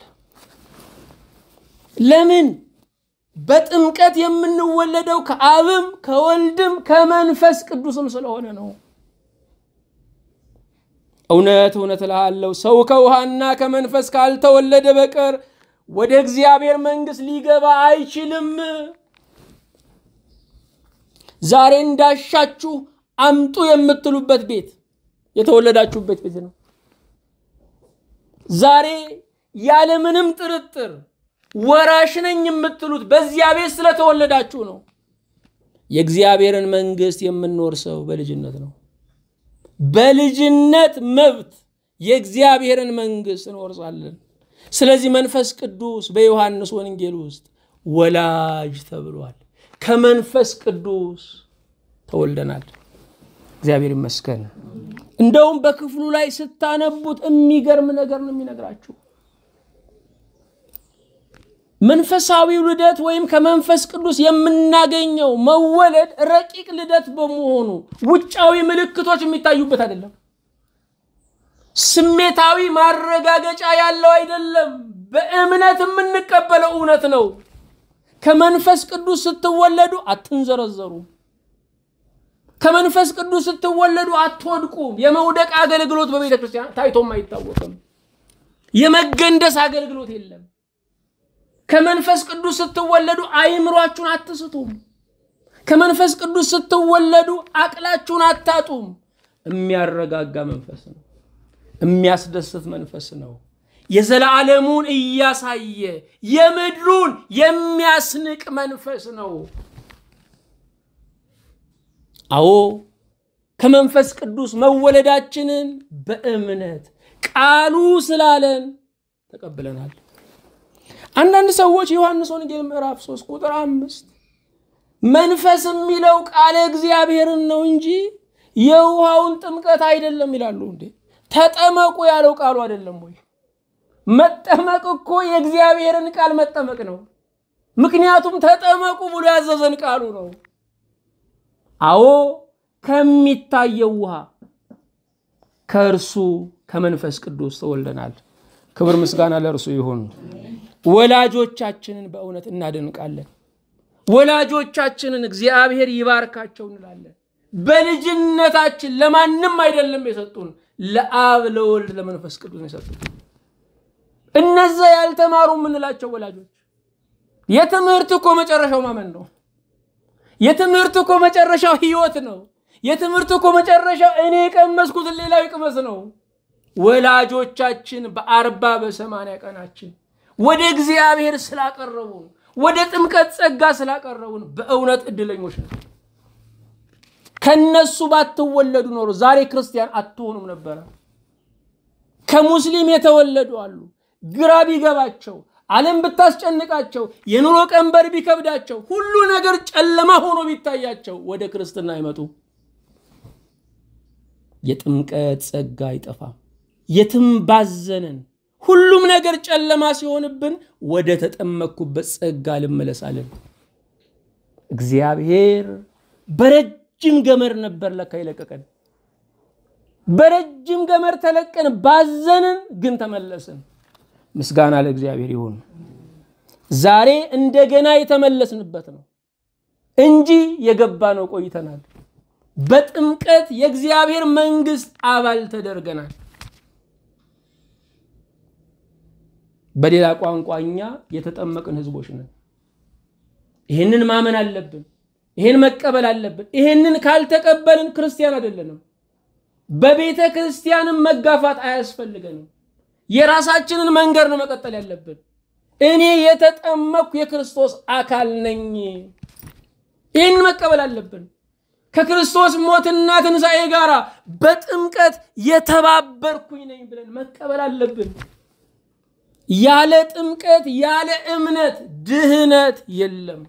ለምን? በጥምቀት የምንወለደው ከአብም ከወልድም ከመንፈስ ቅዱስም ስለሆነ ነው። እውነት እውነት እልሃለሁ ሰው ከውሃና ከመንፈስ ካልተወለደ በቀር ወደ እግዚአብሔር መንግሥት ሊገባ አይችልም። ዛሬ እንዳሻችሁ አምጡ የምትሉበት ቤት የተወለዳችሁበት ቤት ነው። ዛሬ ያለምንም ጥርጥር ወራሽ ነኝ የምትሉት በዚያ ቤት ስለተወለዳችሁ ነው። የእግዚአብሔርን መንግሥት የምንወርሰው በልጅነት ነው። በልጅነት መብት የእግዚአብሔርን መንግሥት እንወርሳለን። ስለዚህ መንፈስ ቅዱስ በዮሐንስ ወንጌል ውስጥ ወላጅ ተብሏል። ከመንፈስ ቅዱስ ተወልደናል። እግዚአብሔር ይመስገን። እንደውም በክፍሉ ላይ ስታነቡት የሚገርም ነገር ነው የሚነግራችሁ። መንፈሳዊው ልደት ወይም ከመንፈስ ቅዱስ የምናገኘው መወለድ ረቂቅ ልደት በመሆኑ ውጫዊ ምልክቶች የሚታዩበት አይደለም። ስሜታዊ ማረጋገጫ ያለው አይደለም። በእምነት የምንቀበለው እውነት ነው። ከመንፈስ ቅዱስ ስትወለዱ አትንዘረዘሩም። ከመንፈስ ቅዱስ ስትወለዱ አትወድቁም። የመውደቅ አገልግሎት በቤተ ክርስቲያን ታይቶም አይታወቅም። የመገንደስ አገልግሎት የለም። ከመንፈስ ቅዱስ ስትወለዱ አይምሯችሁን አትስቱም። ከመንፈስ ቅዱስ ስትወለዱ አቅላችሁን አታጡም። የሚያረጋጋ መንፈስ ነው። የሚያስደስት መንፈስ ነው። የዘላለሙን እያሳየ የምድሩን የሚያስንቅ መንፈስ ነው። አዎ ከመንፈስ ቅዱስ መወለዳችንን በእምነት ቃሉ ስላለን ተቀብለናል። አንዳንድ ሰዎች ዮሐንስ ወንጌል ምዕራፍ 3 ቁጥር አምስት መንፈስ የሚለው ቃለ እግዚአብሔርን ነው እንጂ የውሃውን ጥምቀት አይደለም ይላሉ። እንዴ ተጠመቁ ያለው ቃሉ አይደለም ወይ? መጠመቅ እኮ የእግዚአብሔርን ቃል መጠመቅ ነው። ምክንያቱም ተጠመቁ ብሎ ያዘዘን ቃሉ ነው። አዎ ከሚታየው ውሃ ከእርሱ ከመንፈስ ቅዱስ ተወልደናል። ክብር ምስጋና ለእርሱ ይሁን። ወላጆቻችንን በእውነት እናደንቃለን። ወላጆቻችንን እግዚአብሔር ይባርካቸው እንላለን። በልጅነታችን ለማንም አይደለም የሰጡን፣ ለአብ ለወልድ ለመንፈስ ቅዱስ ነው የሰጡን። እነዛ ያልተማሩ የምንላቸው ወላጆች የትምህርት እኮ መጨረሻው ማመን ነው። የትምህርት እኮ መጨረሻው ህይወት ነው። የትምህርት እኮ መጨረሻው እኔ የቀመስኩትን ሌላው ይቅመስ ነው። ወላጆቻችን በአርባ በሰማንያ ቀናችን ወደ እግዚአብሔር ስላቀረቡን ወደ ጥምቀት ጸጋ ስላቀረቡን በእውነት እድለኞች ነው። ከነሱ ባትወለዱ ኖሮ ዛሬ ክርስቲያን አትሆኑም ነበረ። ከሙስሊም የተወለዱ አሉ። ግራ ቢገባቸው፣ ዓለም ብታስጨንቃቸው፣ የኑሮ ቀንበር ቢከብዳቸው፣ ሁሉ ነገር ጨለማ ሆኖ ቢታያቸው ወደ ክርስትና አይመጡ። የጥምቀት ጸጋ አይጠፋም። የትም ባዘንን ሁሉም ነገር ጨለማ ሲሆንብን ወደ ተጠመቅኩበት ጸጋ ልመለሳለን። እግዚአብሔር በረጅም ገመድ ነበር ለካ ይለቀቀን። በረጅም ገመድ ተለቀን ባዘንን፣ ግን ተመለስን። ምስጋና ለእግዚአብሔር ይሁን። ዛሬ እንደገና የተመለስንበት ነው እንጂ የገባ ነው ቆይተናል። በጥምቀት የእግዚአብሔር መንግስት አባል ተደርገናል። በሌላ ቋንቋ እኛ የተጠመቅን ህዝቦች ነን። ይህንን ማመን አለብን። ይህን መቀበል አለብን። ይህንን ካልተቀበልን ክርስቲያን አይደለንም። በቤተ ክርስቲያንም መጋፋት አያስፈልገንም። የራሳችንን መንገድ ነው መቀጠል ያለብን። እኔ የተጠመቅኩ የክርስቶስ አካል ነኝ። ይህን መቀበል አለብን። ከክርስቶስ ሞትና ትንሣኤ ጋር በጥምቀት የተባበርኩኝ ነኝ ብለን መቀበል አለብን። ያለ ጥምቀት ያለ እምነት ድህነት የለም።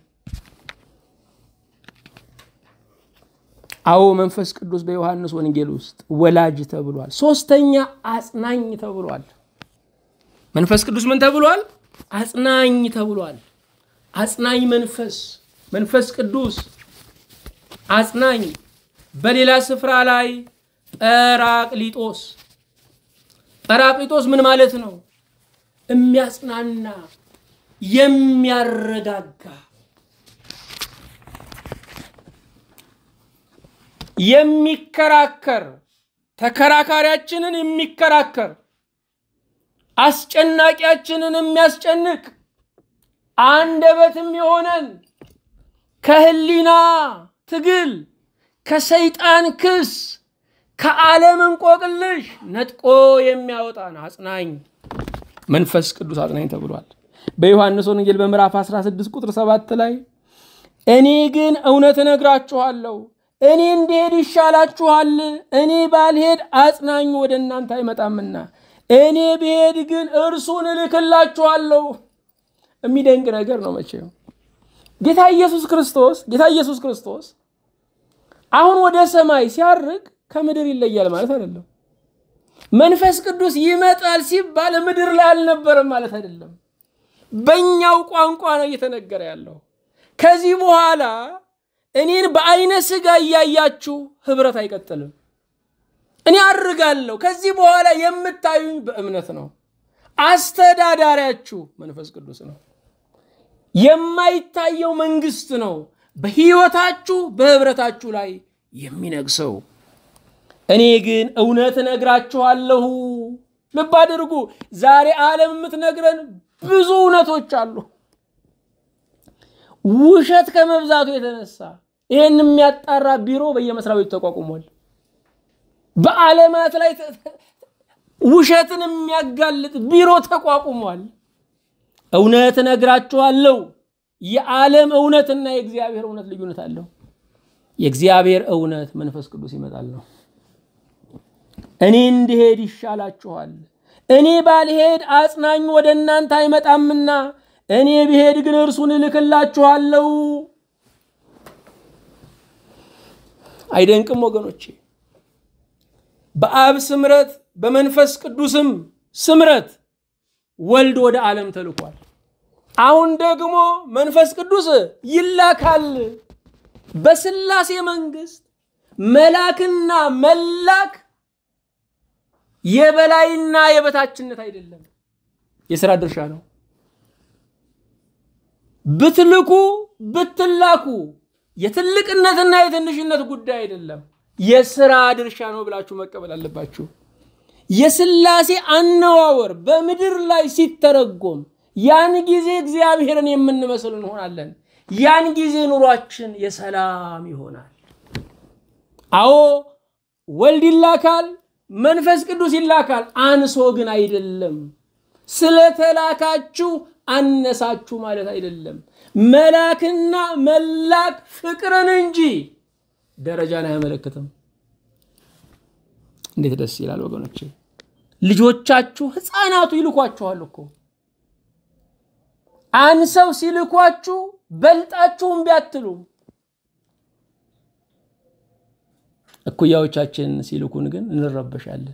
አዎ መንፈስ ቅዱስ በዮሐንስ ወንጌል ውስጥ ወላጅ ተብሏል። ሶስተኛ አጽናኝ ተብሏል። መንፈስ ቅዱስ ምን ተብሏል? አጽናኝ ተብሏል። አጽናኝ መንፈስ መንፈስ ቅዱስ አጽናኝ። በሌላ ስፍራ ላይ ጰራቅሊጦስ ጰራቅሊጦስ ምን ማለት ነው? የሚያጽናና የሚያረጋጋ የሚከራከር ተከራካሪያችንን የሚከራከር አስጨናቂያችንን የሚያስጨንቅ አንደበትም የሆነን ከህሊና ትግል ከሰይጣን ክስ ከዓለም እንቆቅልሽ ነጥቆ የሚያወጣን አጽናኝ መንፈስ ቅዱስ አጽናኝ ተብሏል። በዮሐንስ ወንጌል በምዕራፍ 16 ቁጥር 7 ላይ እኔ ግን እውነት እነግራችኋለሁ እኔ እንድሄድ ይሻላችኋል። እኔ ባልሄድ አጽናኙ ወደ እናንተ አይመጣምና እኔ ብሄድ ግን እርሱን እልክላችኋለሁ። የሚደንቅ ነገር ነው። መቼም ጌታ ኢየሱስ ክርስቶስ ጌታ ኢየሱስ ክርስቶስ አሁን ወደ ሰማይ ሲያርግ ከምድር ይለያል ማለት አይደለም። መንፈስ ቅዱስ ይመጣል ሲባል ምድር ላይ አልነበረም ማለት አይደለም። በእኛው ቋንቋ ነው እየተነገረ ያለው። ከዚህ በኋላ እኔን በአይነ ስጋ እያያችሁ ህብረት አይቀጥልም። እኔ አርጋለሁ። ከዚህ በኋላ የምታዩኝ በእምነት ነው። አስተዳዳሪያችሁ መንፈስ ቅዱስ ነው። የማይታየው መንግስት ነው በህይወታችሁ በህብረታችሁ ላይ የሚነግሰው። እኔ ግን እውነት እነግራችኋለሁ ልብ አድርጉ። ዛሬ ዓለም የምትነግረን ብዙ እውነቶች አሉ። ውሸት ከመብዛቱ የተነሳ ይህን የሚያጣራ ቢሮ በየመስሪያ ቤቱ ተቋቁሟል። በዓለማት ላይ ውሸትን የሚያጋልጥ ቢሮ ተቋቁሟል። እውነት እነግራችኋለሁ፣ የዓለም እውነትና የእግዚአብሔር እውነት ልዩነት አለው። የእግዚአብሔር እውነት መንፈስ ቅዱስ ይመጣል ነው። እኔ እንድሄድ ይሻላችኋል፣ እኔ ባልሄድ አጽናኙ ወደ እናንተ አይመጣምና እኔ ብሄድ ግን እርሱን እልክላችኋለሁ። አይደንቅም ወገኖቼ? በአብ ስምረት በመንፈስ ቅዱስም ስምረት ወልድ ወደ ዓለም ተልኳል። አሁን ደግሞ መንፈስ ቅዱስ ይላካል። በስላሴ መንግስት መላክና መላክ የበላይና የበታችነት አይደለም፣ የሥራ ድርሻ ነው። ብትልኩ ብትላኩ የትልቅነትና የትንሽነት ጉዳይ አይደለም፣ የሥራ ድርሻ ነው ብላችሁ መቀበል አለባችሁ። የስላሴ አነዋወር በምድር ላይ ሲተረጎም ያን ጊዜ እግዚአብሔርን የምንመስል እንሆናለን። ያን ጊዜ ኑሯችን የሰላም ይሆናል። አዎ ወልድ ይላካል፣ መንፈስ ቅዱስ ይላካል። አንሶ ግን አይደለም። ስለተላካችሁ አነሳችሁ ማለት አይደለም። መላክና መላክ ፍቅርን እንጂ ደረጃን አያመለክትም። እንዴት ደስ ይላል ወገኖቼ! ልጆቻችሁ ህፃናቱ ይልኳችኋል እኮ አንሰው ሲልኳችሁ በልጣችሁም ቢያትሉም እኩያዎቻችን ሲልኩን ግን እንረበሻለን።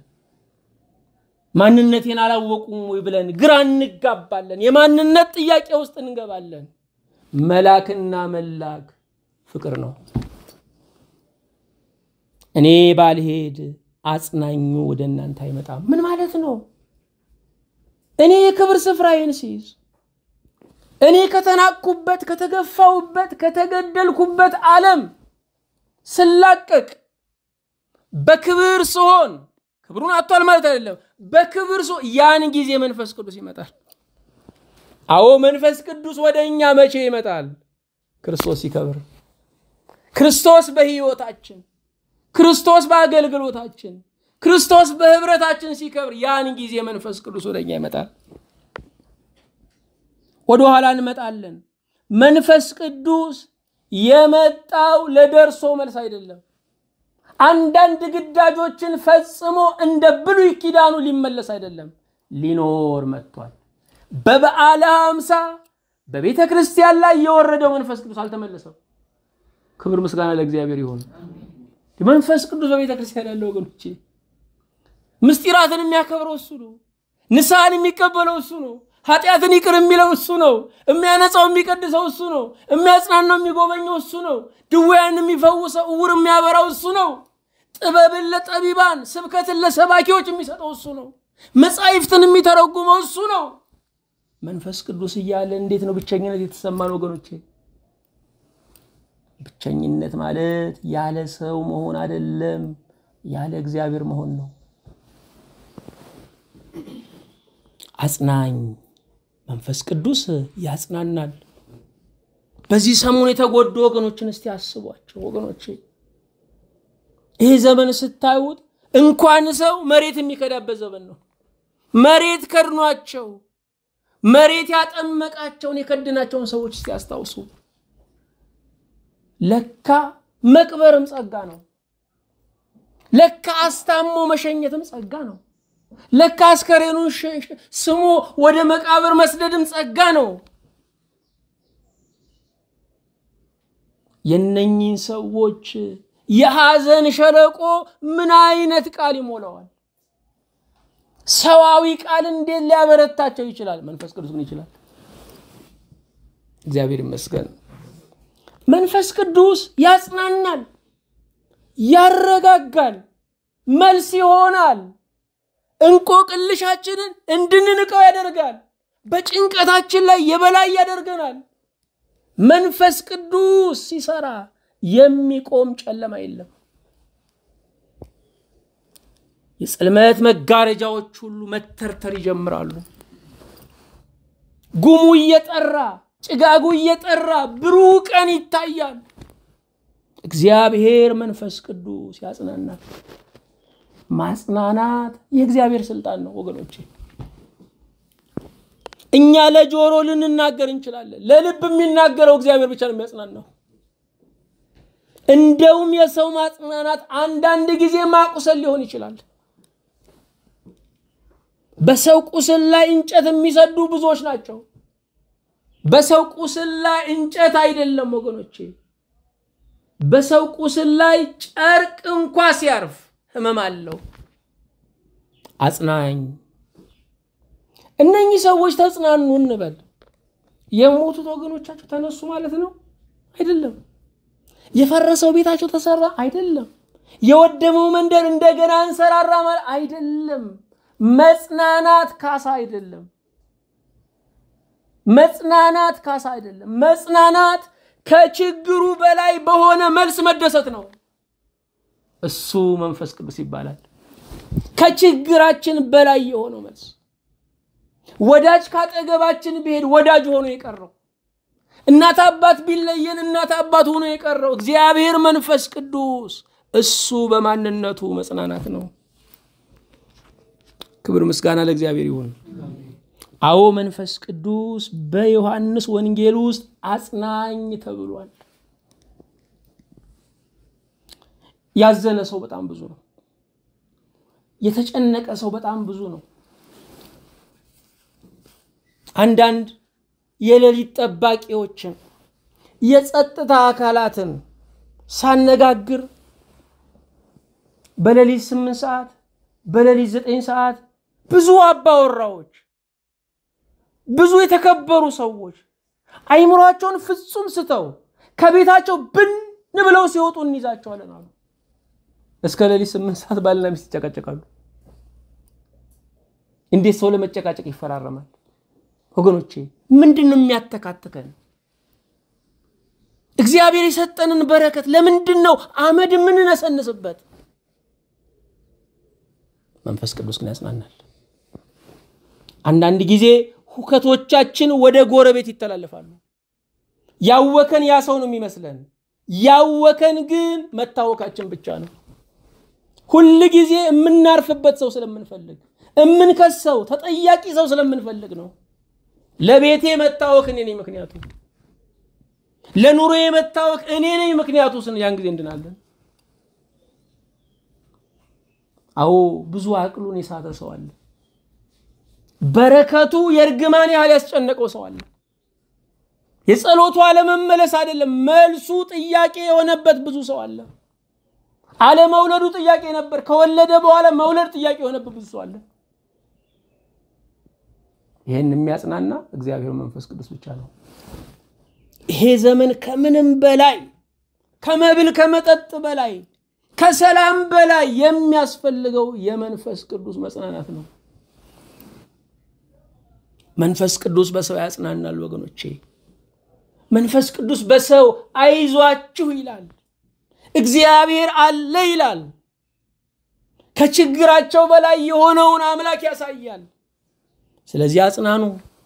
ማንነቴን አላወቁም ወይ ብለን ግራ እንጋባለን። የማንነት ጥያቄ ውስጥ እንገባለን። መላክና መላክ ፍቅር ነው። እኔ ባልሄድ አጽናኙ ወደ እናንተ አይመጣም። ምን ማለት ነው? እኔ የክብር ስፍራዬን ሲይዝ እኔ ከተናቅኩበት፣ ከተገፋሁበት፣ ከተገደልኩበት ዓለም ስላቀቅ በክብር ስሆን ክብሩን አጥቷል ማለት አይደለም። በክብር ስሆን ያን ጊዜ መንፈስ ቅዱስ ይመጣል። አዎ መንፈስ ቅዱስ ወደ እኛ መቼ ይመጣል? ክርስቶስ ሲከብር፣ ክርስቶስ በሕይወታችን፣ ክርስቶስ በአገልግሎታችን፣ ክርስቶስ በህብረታችን ሲከብር ያን ጊዜ መንፈስ ቅዱስ ወደ እኛ ይመጣል። ወደ ኋላ እንመጣለን። መንፈስ ቅዱስ የመጣው ለደርሶ መልስ አይደለም። አንዳንድ ግዳጆችን ፈጽሞ እንደ ብሉይ ኪዳኑ ሊመለስ አይደለም፣ ሊኖር መጥቷል። በበዓለ ሃምሳ በቤተ ክርስቲያን ላይ የወረደው መንፈስ ቅዱስ አልተመለሰም። ክብር ምስጋና ለእግዚአብሔር ይሁን። መንፈስ ቅዱስ በቤተ ክርስቲያን ያለው ወገኖቼ ምስጢራትን የሚያከብረው እሱ ነው። ንስሐን የሚቀበለው እሱ ነው። ኃጢአትን ይቅር የሚለው እሱ ነው። የሚያነጻው የሚቀድሰው እሱ ነው። የሚያጽናናው የሚጎበኘው እሱ ነው። ድውያን የሚፈውሰው እውር የሚያበራው እሱ ነው። ጥበብን ለጠቢባን ስብከትን ለሰባኪዎች የሚሰጠው እሱ ነው። መጻሕፍትን የሚተረጉመው እሱ ነው። መንፈስ ቅዱስ እያለ እንዴት ነው ብቸኝነት የተሰማን ወገኖቼ? ብቸኝነት ማለት ያለ ሰው መሆን አይደለም፣ ያለ እግዚአብሔር መሆን ነው። አጽናኝ መንፈስ ቅዱስ ያጽናናል። በዚህ ሰሞን የተጎዱ ወገኖችን እስቲ አስቧቸው ወገኖቼ። ይህ ዘመን ስታዩት እንኳን ሰው መሬት የሚከዳበት ዘመን ነው። መሬት ከድኗቸው መሬት ያጠመቃቸውን የከድናቸውን ሰዎች እስቲ ያስታውሱ። ለካ መቅበርም ጸጋ ነው። ለካ አስታሞ መሸኘትም ጸጋ ነው። ለካ አስከሬኑን ስሞ ወደ መቃብር መስደድም ጸጋ ነው። የነኚህን ሰዎች የሐዘን ሸለቆ ምን አይነት ቃል ይሞላዋል? ሰዋዊ ቃል እንዴት ሊያበረታቸው ይችላል? መንፈስ ቅዱስ ግን ይችላል። እግዚአብሔር ይመስገን። መንፈስ ቅዱስ ያጽናናል፣ ያረጋጋል፣ መልስ ይሆናል። እንቆቅልሻችንን እንድንንቀው ያደርጋል። በጭንቀታችን ላይ የበላይ ያደርገናል። መንፈስ ቅዱስ ሲሰራ የሚቆም ጨለማ የለም። የጽልመት መጋረጃዎች ሁሉ መተርተር ይጀምራሉ። ጉሙ እየጠራ ጭጋጉ እየጠራ ብሩህ ቀን ይታያል። እግዚአብሔር መንፈስ ቅዱስ ያጽናናል። ማጽናናት የእግዚአብሔር ስልጣን ነው ወገኖቼ። እኛ ለጆሮ ልንናገር እንችላለን። ለልብ የሚናገረው እግዚአብሔር ብቻ ነው የሚያጽናናው። እንደውም የሰው ማጽናናት አንዳንድ ጊዜ ማቁሰል ሊሆን ይችላል። በሰው ቁስል ላይ እንጨት የሚሰዱ ብዙዎች ናቸው። በሰው ቁስል ላይ እንጨት አይደለም ወገኖቼ፣ በሰው ቁስል ላይ ጨርቅ እንኳ ሲያርፍ ህመም አለው። አጽናኝ እነኚህ ሰዎች ተጽናኑ እንበል። የሞቱት ወገኖቻቸው ተነሱ ማለት ነው አይደለም። የፈረሰው ቤታቸው ተሰራ አይደለም። የወደመው መንደር እንደገና እንሰራራ ማለት አይደለም። መጽናናት ካሳ አይደለም። መጽናናት ካሳ አይደለም። መጽናናት ከችግሩ በላይ በሆነ መልስ መደሰት ነው። እሱ መንፈስ ቅዱስ ይባላል። ከችግራችን በላይ የሆነው መልስ ወዳጅ ካጠገባችን ቢሄድ ወዳጅ ሆኖ የቀረው እናት አባት ቢለየን እናት አባት ሆኖ የቀረው እግዚአብሔር መንፈስ ቅዱስ እሱ በማንነቱ መጽናናት ነው። ክብር ምስጋና ለእግዚአብሔር ይሁን። አዎ መንፈስ ቅዱስ በዮሐንስ ወንጌል ውስጥ አጽናኝ ተብሏል። ያዘነ ሰው በጣም ብዙ ነው። የተጨነቀ ሰው በጣም ብዙ ነው። አንዳንድ የሌሊት ጠባቂዎችን የጸጥታ አካላትን ሳነጋግር በሌሊት ስምንት ሰዓት በሌሊት ዘጠኝ ሰዓት ብዙ አባወራዎች ብዙ የተከበሩ ሰዎች አይምሯቸውን ፍጹም ስተው ከቤታቸው ብን ብለው ሲወጡ እንይዛቸዋለን አሉ። እስከ ሌሊት ስምንት ሰዓት ባልና ሚስት ይጨቃጨቃሉ። እንዴት ሰው ለመጨቃጨቅ ይፈራረማል? ወገኖቼ ምንድን ነው የሚያተካትከን? እግዚአብሔር የሰጠንን በረከት ለምንድን ነው አመድ የምንነሰንስበት? መንፈስ ቅዱስ ግን ያጽናናል። አንዳንድ ጊዜ ሁከቶቻችን ወደ ጎረቤት ይተላለፋሉ። ያወከን ያ ሰው ነው የሚመስለን። ያወከን ግን መታወካችን ብቻ ነው። ሁል ጊዜ የምናርፍበት ሰው ስለምንፈልግ፣ የምንከሰው ተጠያቂ ሰው ስለምንፈልግ ነው። ለቤቴ መታወክ እኔ ነኝ ምክንያቱ፣ ለኑሮዬ መታወክ እኔ ነኝ ምክንያቱ ስን ያን ጊዜ እንድናለን። አዎ ብዙ አቅሉን የሳተ ሰው አለ። በረከቱ የእርግማን ያህል ያስጨነቀው ሰው አለ። የጸሎቱ አለመመለስ አይደለም መልሱ ጥያቄ የሆነበት ብዙ ሰው አለ። አለመውለዱ ጥያቄ ነበር፣ ከወለደ በኋላ መውለድ ጥያቄ የሆነበት ብዙ ሰው አለ። ይህን የሚያጽናና እግዚአብሔር መንፈስ ቅዱስ ብቻ ነው። ይሄ ዘመን ከምንም በላይ ከመብል ከመጠጥ በላይ ከሰላም በላይ የሚያስፈልገው የመንፈስ ቅዱስ መጽናናት ነው። መንፈስ ቅዱስ በሰው ያጽናናል ወገኖቼ። መንፈስ ቅዱስ በሰው አይዟችሁ ይላል። እግዚአብሔር አለ ይላል። ከችግራቸው በላይ የሆነውን አምላክ ያሳያል። ስለዚህ አጽናኑ።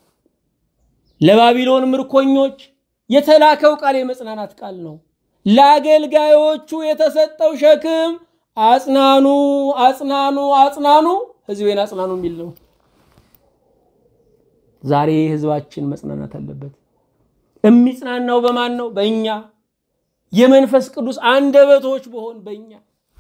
ለባቢሎን ምርኮኞች የተላከው ቃል የመጽናናት ቃል ነው። ለአገልጋዮቹ የተሰጠው ሸክም አጽናኑ፣ አጽናኑ፣ አጽናኑ፣ ሕዝቤን አጽናኑ የሚል ነው። ዛሬ ሕዝባችን መጽናናት አለበት። የሚጽናናው በማን ነው? በእኛ የመንፈስ ቅዱስ አንደበቶች በሆን በእኛ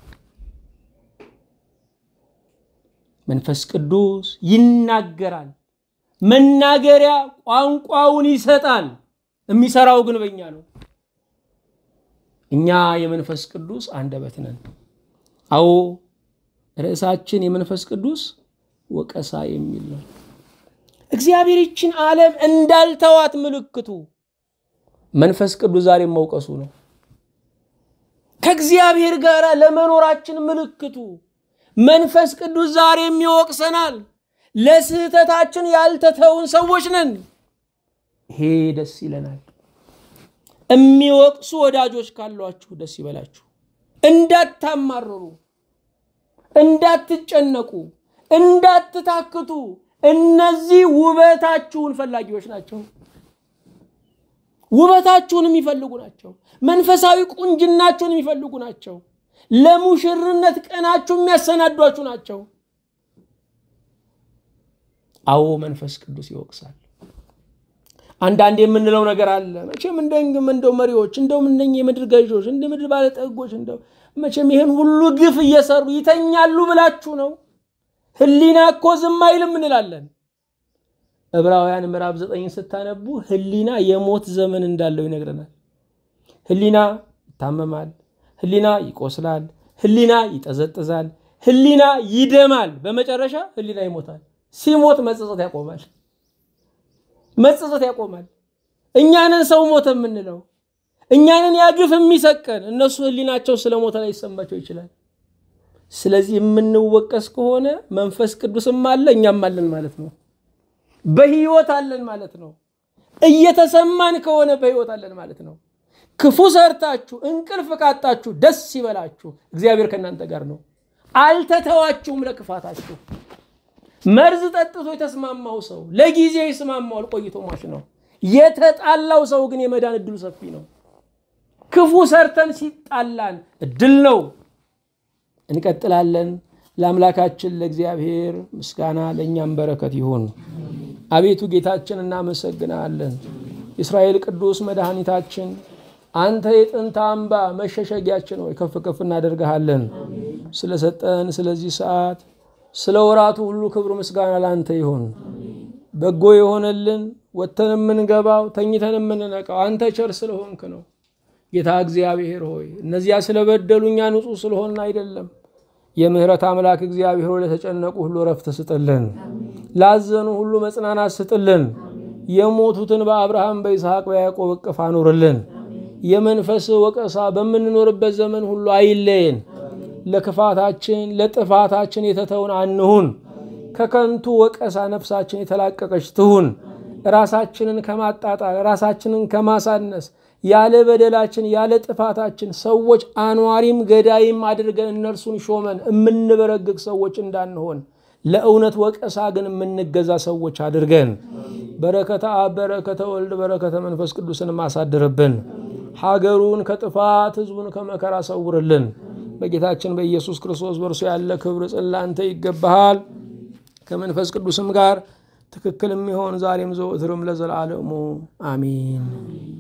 መንፈስ ቅዱስ ይናገራል። መናገሪያ ቋንቋውን ይሰጣል። የሚሰራው ግን በእኛ ነው። እኛ የመንፈስ ቅዱስ አንደበት ነን። አዎ ርዕሳችን የመንፈስ ቅዱስ ወቀሳ የሚል ነው። እግዚአብሔር ይችን ዓለም እንዳልተዋት ምልክቱ መንፈስ ቅዱስ ዛሬም መውቀሱ ነው። ከእግዚአብሔር ጋር ለመኖራችን ምልክቱ መንፈስ ቅዱስ ዛሬም ይወቅሰናል። ለስህተታችን ያልተተውን ሰዎች ነን። ይሄ ደስ ይለናል። የሚወቅሱ ወዳጆች ካሏችሁ ደስ ይበላችሁ። እንዳታማርሩ፣ እንዳትጨነቁ፣ እንዳትታክቱ። እነዚህ ውበታችሁን ፈላጊዎች ናቸው። ውበታችሁን የሚፈልጉ ናቸው። መንፈሳዊ ቁንጅናችሁን የሚፈልጉ ናቸው። ለሙሽርነት ቀናችሁ የሚያሰናዷችሁ ናቸው። አዎ መንፈስ ቅዱስ ይወቅሳል። አንዳንድ የምንለው ነገር አለ። መቼም እንደም እንደው መሪዎች እንደውም እነኝ የምድር ገዢዎች እንደ ምድር ባለጠጎች እንደው መቼም ይህን ሁሉ ግፍ እየሰሩ ይተኛሉ ብላችሁ ነው። ህሊና እኮ ዝም አይልም እንላለን። ዕብራውያን ምዕራፍ ዘጠኝን ስታነቡ ህሊና የሞት ዘመን እንዳለው ይነግረናል። ህሊና ይታመማል፣ ህሊና ይቆስላል፣ ህሊና ይጠዘጥዛል፣ ህሊና ይደማል፣ በመጨረሻ ህሊና ይሞታል። ሲሞት መጸጸት ያቆማል። መጸጸት ያቆማል። እኛንን ሰው ሞተ የምንለው እኛንን ያግፍ የሚሰቀን እነሱ ህሊናቸው ስለ ሞተ ላይ ይሰማቸው ይችላል። ስለዚህ የምንወቀስ ከሆነ መንፈስ ቅዱስም አለ እኛም አለን ማለት ነው። በህይወት አለን ማለት ነው። እየተሰማን ከሆነ በህይወት አለን ማለት ነው። ክፉ ሰርታችሁ እንቅልፍ ካጣችሁ ደስ ይበላችሁ፣ እግዚአብሔር ከእናንተ ጋር ነው። አልተተዋችሁም ለክፋታችሁ። መርዝ ጠጥቶ የተስማማው ሰው ለጊዜ ይስማማዋል፣ ቆይቶ ሟች ነው። የተጣላው ሰው ግን የመዳን እድሉ ሰፊ ነው። ክፉ ሰርተን ሲጣላን እድል ነው። እንቀጥላለን። ለአምላካችን ለእግዚአብሔር ምስጋና ለእኛም በረከት ይሁን። አቤቱ ጌታችን እናመሰግናለን። የእስራኤል ቅዱስ መድኃኒታችን አንተ የጥንት አምባ መሸሸጊያችን ሆይ ከፍ ከፍ እናደርግሃለን። ስለሰጠን ስለዚህ ሰዓት ስለ ወራቱ ሁሉ ክብር ምስጋና ለአንተ ይሁን። በጎ የሆነልን ወጥተን የምንገባው ተኝተን የምንነቃው አንተ ቸር ስለሆንክ ነው። ጌታ እግዚአብሔር ሆይ እነዚያ ስለበደሉ እኛ ንጹሕ ስለሆንን አይደለም። የምህረት አምላክ እግዚአብሔር ሆይ ለተጨነቁ ሁሉ ረፍት ስጥልን፣ ላዘኑ ሁሉ መጽናናት ስጥልን። የሞቱትን በአብርሃም በይስሐቅ በያዕቆብ እቅፍ አኑርልን። የመንፈስ ወቀሳ በምንኖርበት ዘመን ሁሉ አይለየን። ለክፋታችን ለጥፋታችን የተተውን አንሁን። ከከንቱ ወቀሳ ነፍሳችን የተላቀቀች ትሁን። ራሳችንን ከማጣጣል ራሳችንን ከማሳነስ ያለ በደላችን ያለ ጥፋታችን ሰዎች አኗሪም ገዳይም አድርገን እነርሱን ሾመን የምንበረግግ ሰዎች እንዳንሆን ለእውነት ወቀሳ ግን የምንገዛ ሰዎች አድርገን በረከተ አብ በረከተ ወልድ በረከተ መንፈስ ቅዱስን ማሳድርብን። ሀገሩን ከጥፋት ሕዝቡን ከመከራ ሰውርልን። በጌታችን በኢየሱስ ክርስቶስ በእርሱ ያለ ክብር ጽላንተ ይገባሃል። ከመንፈስ ቅዱስም ጋር ትክክል የሚሆን ዛሬም ዘወትርም ለዘላለሙ አሚን።